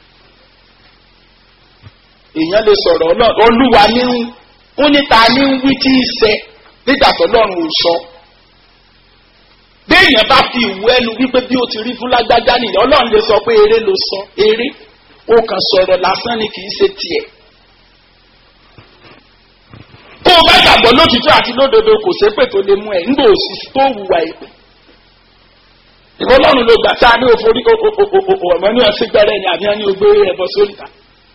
èèyàn lè sọ̀rọ̀ olúwa ní ń ń níta ní ń wí tí í ṣe nígbà tó lọ́run ò sọ. béèyàn bá fi ìwé ẹnu wípé bí ó ti rí fún lágbájá nìyẹn ọlọ́run lè sọ pé eré ló sọ eré ó kàn sọ̀rọ̀ lásán ni kì í ṣe tiẹ̀. kó o bá gbàgbọ́ lótìtọ́ àti lódodo kò ṣépè tó lè mú ẹ̀ ńgbò òsì tó hùwà èpè ìfọlọ́run ló gbà tá a ní òforí ọ̀mọ́ ní ọ̀sẹ̀ gbẹ́rẹ́ ni àbí wọn ní ogbé ẹbọ sórí ta.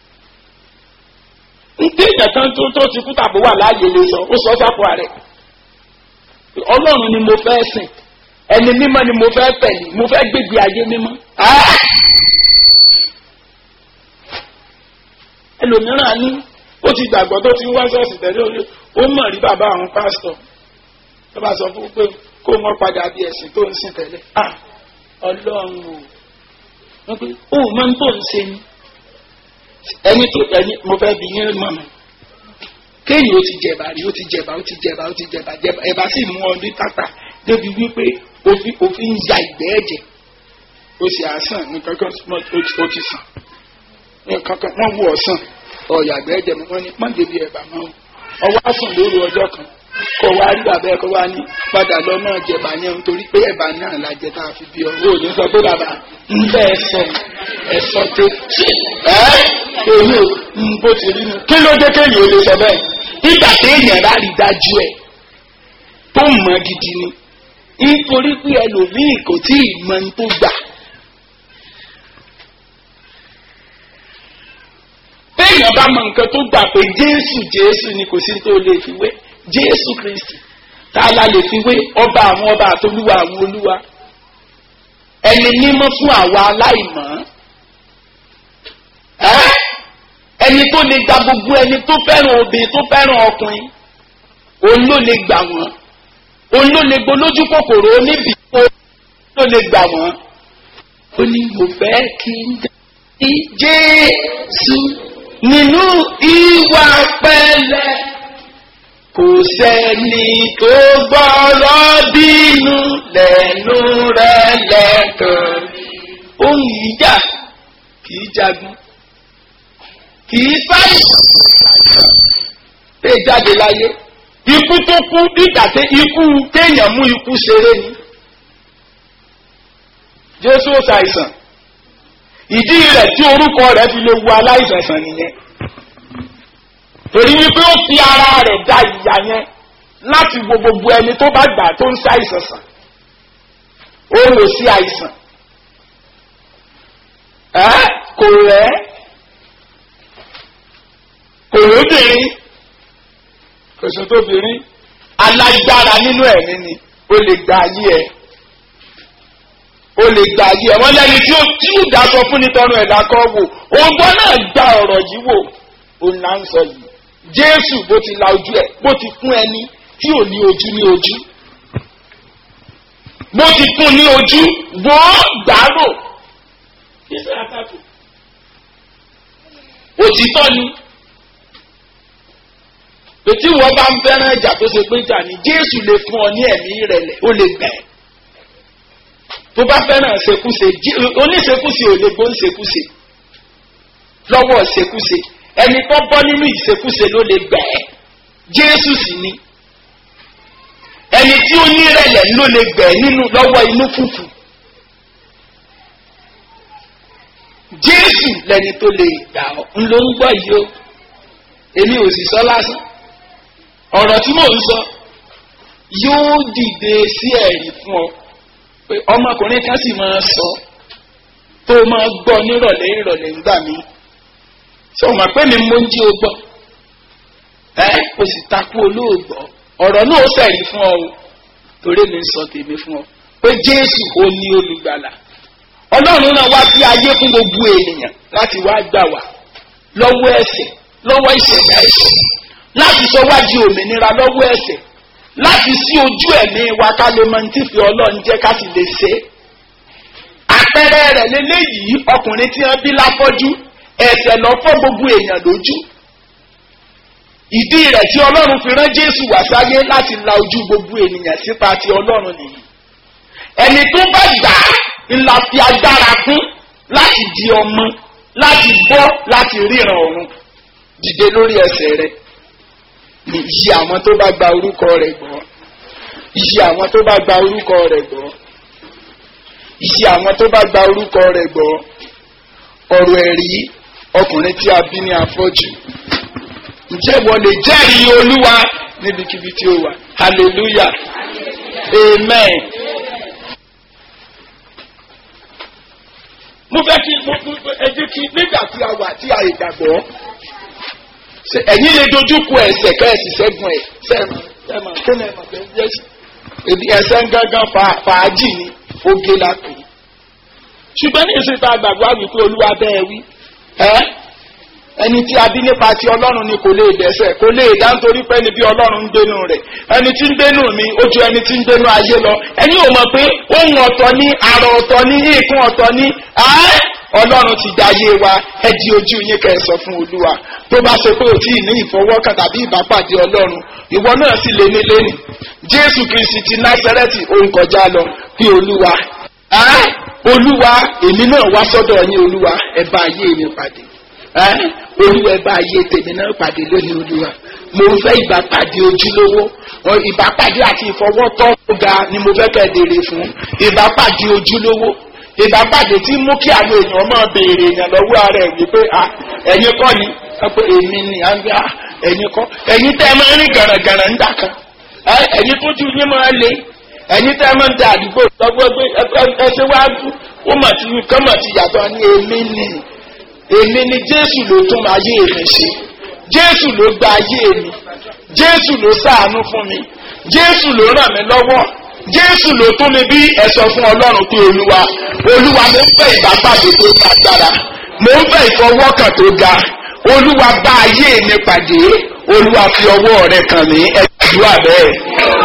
Ndé èèyàn kan tó tó ti kú tàbí wà láàyè lè sọ ó sọ sápò ààrẹ. Ọlọ́run ni mo fẹ́ sìn ẹni mímọ́ ni mo fẹ́ tẹ̀lé mo fẹ́ gbégbé ayé mímọ́. Ẹlòmíràn ní ó ti gbàgbọ́ tó ti ń wá sọ́ọ̀sì tẹ̀lé ó mọ̀ rí bàbá àwọn pásítọ̀ tó bá sọ fún pé kó wọn padà bí ẹ̀sìn tó ń sìn tẹ́lẹ̀ ọlọ́run o wọ́n pé ó máa ń tó ń ṣe ni ẹni tó ẹni mo fẹ́ bí yín mọ̀ mọ́ kéèyàn ó ti jẹ̀bà rí ó ti jẹ̀bà ó ti jẹ̀bà ó ti jẹ̀bà jẹ̀bà ẹ̀bà sì mú ọ ní tàtà débi wípé òfin òfin ń ya ìgbẹ́ ẹ̀jẹ̀ ó sì àásàn nǹkan kan ó ti sàn nǹkan kan wọ́n wú ọ̀sán ọ̀yà ìgbẹ́ ẹ̀jẹ̀ mọ́ wọ́n ní má débi ẹ̀bà mọ́ ọwọ́ àsùn lóru ọjọ́ kan kó wá rí bàbá ẹ kó wá ní padà lọ náà jẹba yẹn nítorí pé ẹ̀bà náà la jẹ tá a fi bí ọ ò ní sọ pé bàbá ń bẹ ẹ sọ ẹ sọ tó ẹ èmi ò ń bó ti rí nu kí ló dé kéèyàn ò lè sọ bẹ́ẹ̀ nígbà téèyàn bá rí dájú ẹ tó mọ gidi ni nítorí pé ẹlòmíì kò tí ì mọ ní tó gbà. téèyàn bá mọ nǹkan tó gbà pé jésù jésù ni kò sí tó lè fi wé jésù kristi tá a la lè fi wé ọba àwọn ọba àtolúwa àwọn olúwa ẹni mímọ́ fún àwa aláìmọ́ ẹni tó lè gba gbogbo ẹni tó fẹ́ràn obìnrin tó fẹ́ràn ọkùnrin òun ló lè gbà wọ́n òun ló lè gbolójú kòkòrò oníbì òun ló lè gbà wọ́n ó ní mo fẹ́ kí n dá sí jésù nínú ìwà pẹ̀lẹ́ kò sẹ́ni tó gbọ́rọ̀ bínú lẹ́nu rẹ̀ lẹ́kàn. ohun ìjà kì í jagun kì í sáyẹn pé jáde láyé ikú tó kú dígbà tí ikú kéèyàn mú ikú ṣeré ni jésù ó ṣàìsàn ìdí rẹ̀ tí orúkọ rẹ̀ fi lè wu aláìsàn sàn nìyẹn torí wípé ó fi ara rẹ̀ da ìyà yẹn láti wo gbogbo ẹni tó bá gbà tó ń ṣàìsàn sàn ó lò sí àìsàn ẹ kò rẹ̀ kò lóbìnrin kò sọ tóbìnrin alágbára nínú ẹ̀mí ni ó lè gba ayé ẹ̀ ó lè gba ayé ẹ̀ wọ́n lẹ́ni tí ó tí ó dá sọ fún nítorí ẹ̀dá kan wò ògbọ́n náà gba ọ̀rọ̀ yìí wò òun là ń sọ yìí jésù bó ti la ojú ẹ̀ bó ti fún ẹni tí ò ní ojú ní ojú bó ti fún ní ojú wọ́n gbàrò kí ṣe àtàkù òtítọ́ ni ètí wọ́n bá ń fẹ́ràn ìjà tó ṣe pé ìjà ni jésù lè fún ọ ní ẹ̀mí ìrẹ̀lẹ̀ ó lè gbẹ̀ tó bá fẹ́ràn ṣekúṣe oníṣekúṣe ò lè gbó ń ṣekúṣe lọ́wọ́ ṣekúṣe ẹni tó bọ́ nínú ìṣekúṣe ló lè gbẹ̀ ẹ́ jésù sì ni ẹni tí ó ní ìrẹ̀lẹ̀ ló lè gbẹ̀ nínú lọ́wọ́ inú fùfù jésù lẹni tó lè gbà ọ́ ń ló ń gbọ́ yìí o èmi ò sì sọ lásán ọ̀rọ̀ tí mò ń sọ yóò dìde sí ẹ̀rí fún ọ pé ọmọkùnrin kan sì máa sọ tó máa gbọ́ nírọ̀lẹ́ ìrọ̀lẹ́ ńgbà mí sọ ma pé mi mo ń jí o gbọ́ ẹ o sì takú olóògbọ́ ọ̀rọ̀ náà ó sẹ̀rí fún ọ o torí mi ń sọ tèmi fún ọ pé jésù ó ní olùgbàlà ọlọ́run náà wá sí ayé fún gbogbo ènìyàn láti wá gbà wá lọ́wọ́ ẹ̀sẹ̀ lọ́wọ́ ìṣẹ̀dá ẹ̀sẹ̀ láti sọ wá di òmìnira lọ́wọ́ ẹ̀sẹ̀ láti sí ojú ẹ̀mí wa ká lè mọ ní fi ọlọ́run jẹ́ ká sì lè ṣe é. àpẹẹrẹ rẹ̀ lélẹ́yìí ọkùnrin tí wọ́n bí láfọ́jú ẹ̀sẹ̀ lọ fọ́ gbogbo èèyàn lójú. ìdí rẹ̀ tí ọlọ́run fi rán jésù wá sáyé láti la ojú gbogbo ènìyàn sípa ti ọlọ́run nìyí. ẹni tó bá gbà á ńlá fi agbára fún láti di ọmọ láti bọ́ láti ríran ọ̀run dìde lórí ẹsẹ̀ rẹ̀ ní iye àwọn tó bá gba orúkọ rẹ̀ gbọ́ iye àwọn tó bá gba orúkọ rẹ̀ gbọ́ iye àwọn tó bá gba orúkọ rẹ̀ gbọ́ ọ̀rọ̀ ẹ̀rí ọkùnrin tí a bí ní afọ́jú ǹjẹ́ wọ́n lè jẹ́rìí olúwa níbikíbi tí ó wà hallelujah amen. mo fẹ́ kí mo ẹ jẹ́ kí nígbà tí a wà tí a ìgbàgbọ́ ẹ̀yin lè dojú kọ ẹsẹ̀ kẹ́ẹ̀sì sẹ́gun ẹ̀ sẹ́ẹ̀mà sẹ́ẹ̀mà kí ni ẹ̀mà bẹ́ẹ̀ yẹ sí. ebi ẹsẹ̀ ń gángan fàájì ni oge la pè é. ṣùgbọ́n ní ìsìn tá a gbàgbọ́ àwìn pé olúwa bẹ́ẹ̀ wí. ẹ́ ẹni tí a bí nípa ti ọlọ́run ni kò lè dẹ́sẹ̀ kò lè dá nítorí pé ẹni bí ọlọ́run ń gbénu rẹ̀ ẹni tí ń gbénu mi ó ju ẹni tí ń gbénu ayé lọ ẹni ò mọ̀ pé ohun ọ̀tọ̀ ní àrò ọ̀tọ̀ ní ìkún ọ̀tọ̀ ní ọlọ́run ti dayé wa ẹ di ojú yín kẹ́ ẹ sọ fún olúwa tó bá ṣe pé o tí ì ní ìfọwọ́kàn tàbí ìbápàdé ọlọ́run ìwọ náà sì lé ní lẹ́nu jésù kristi ti násẹrẹ́tì òun kọjá lọ pé olúwa olúwa èmi náà wá sọ́dọ̀ yín olúwa ẹ bá ayé mi pàdé olúwa ẹ bá ayé tèmi náà pàdé lónìí olúwa mo fẹ́ ìbápàdé ojúlówó ìbápàdé àti ìfọwọ́tọ́ ga ni mo fẹ́ kẹ́ dèrè fún ìbápàdé ojúlówó ìbápàdé tí mú kí àwọn èèyàn máa béèrè èèyàn lọ́wọ́ ara ẹ̀ wípé ẹ̀yin kọ́ ni pé èmi ni ẹ̀yin kọ́ ẹ̀yin tẹ́ ẹ máa ń rìn gàràgàrà ń dàkan ẹ̀yin tó ju yín máa le ẹ̀yin tẹ́ ẹ máa ń da àdúgbò lọ́gbọ́ pé ẹsẹ̀ wá dùn ó mà ti kán mà ti yàtọ̀ ní èmi ni èmi ni jésù ló tún ayé mi ṣe jésù ló gba ayé mi jésù ló ṣàánú fún mi jésù ló ràn mí lọ́wọ́ jésù ló tún mi bí ẹ̀sọ́ fún ọlọ́run pé olúwa olúwa mo ń fẹ́ ìbápàdé tó ní agbára mo ń fẹ́ ìfọwọ́kàn tó ga olúwa bá ayé mi pàdé olúwa fi ọwọ́ rẹ kàn mí ẹ̀dùn àbẹ́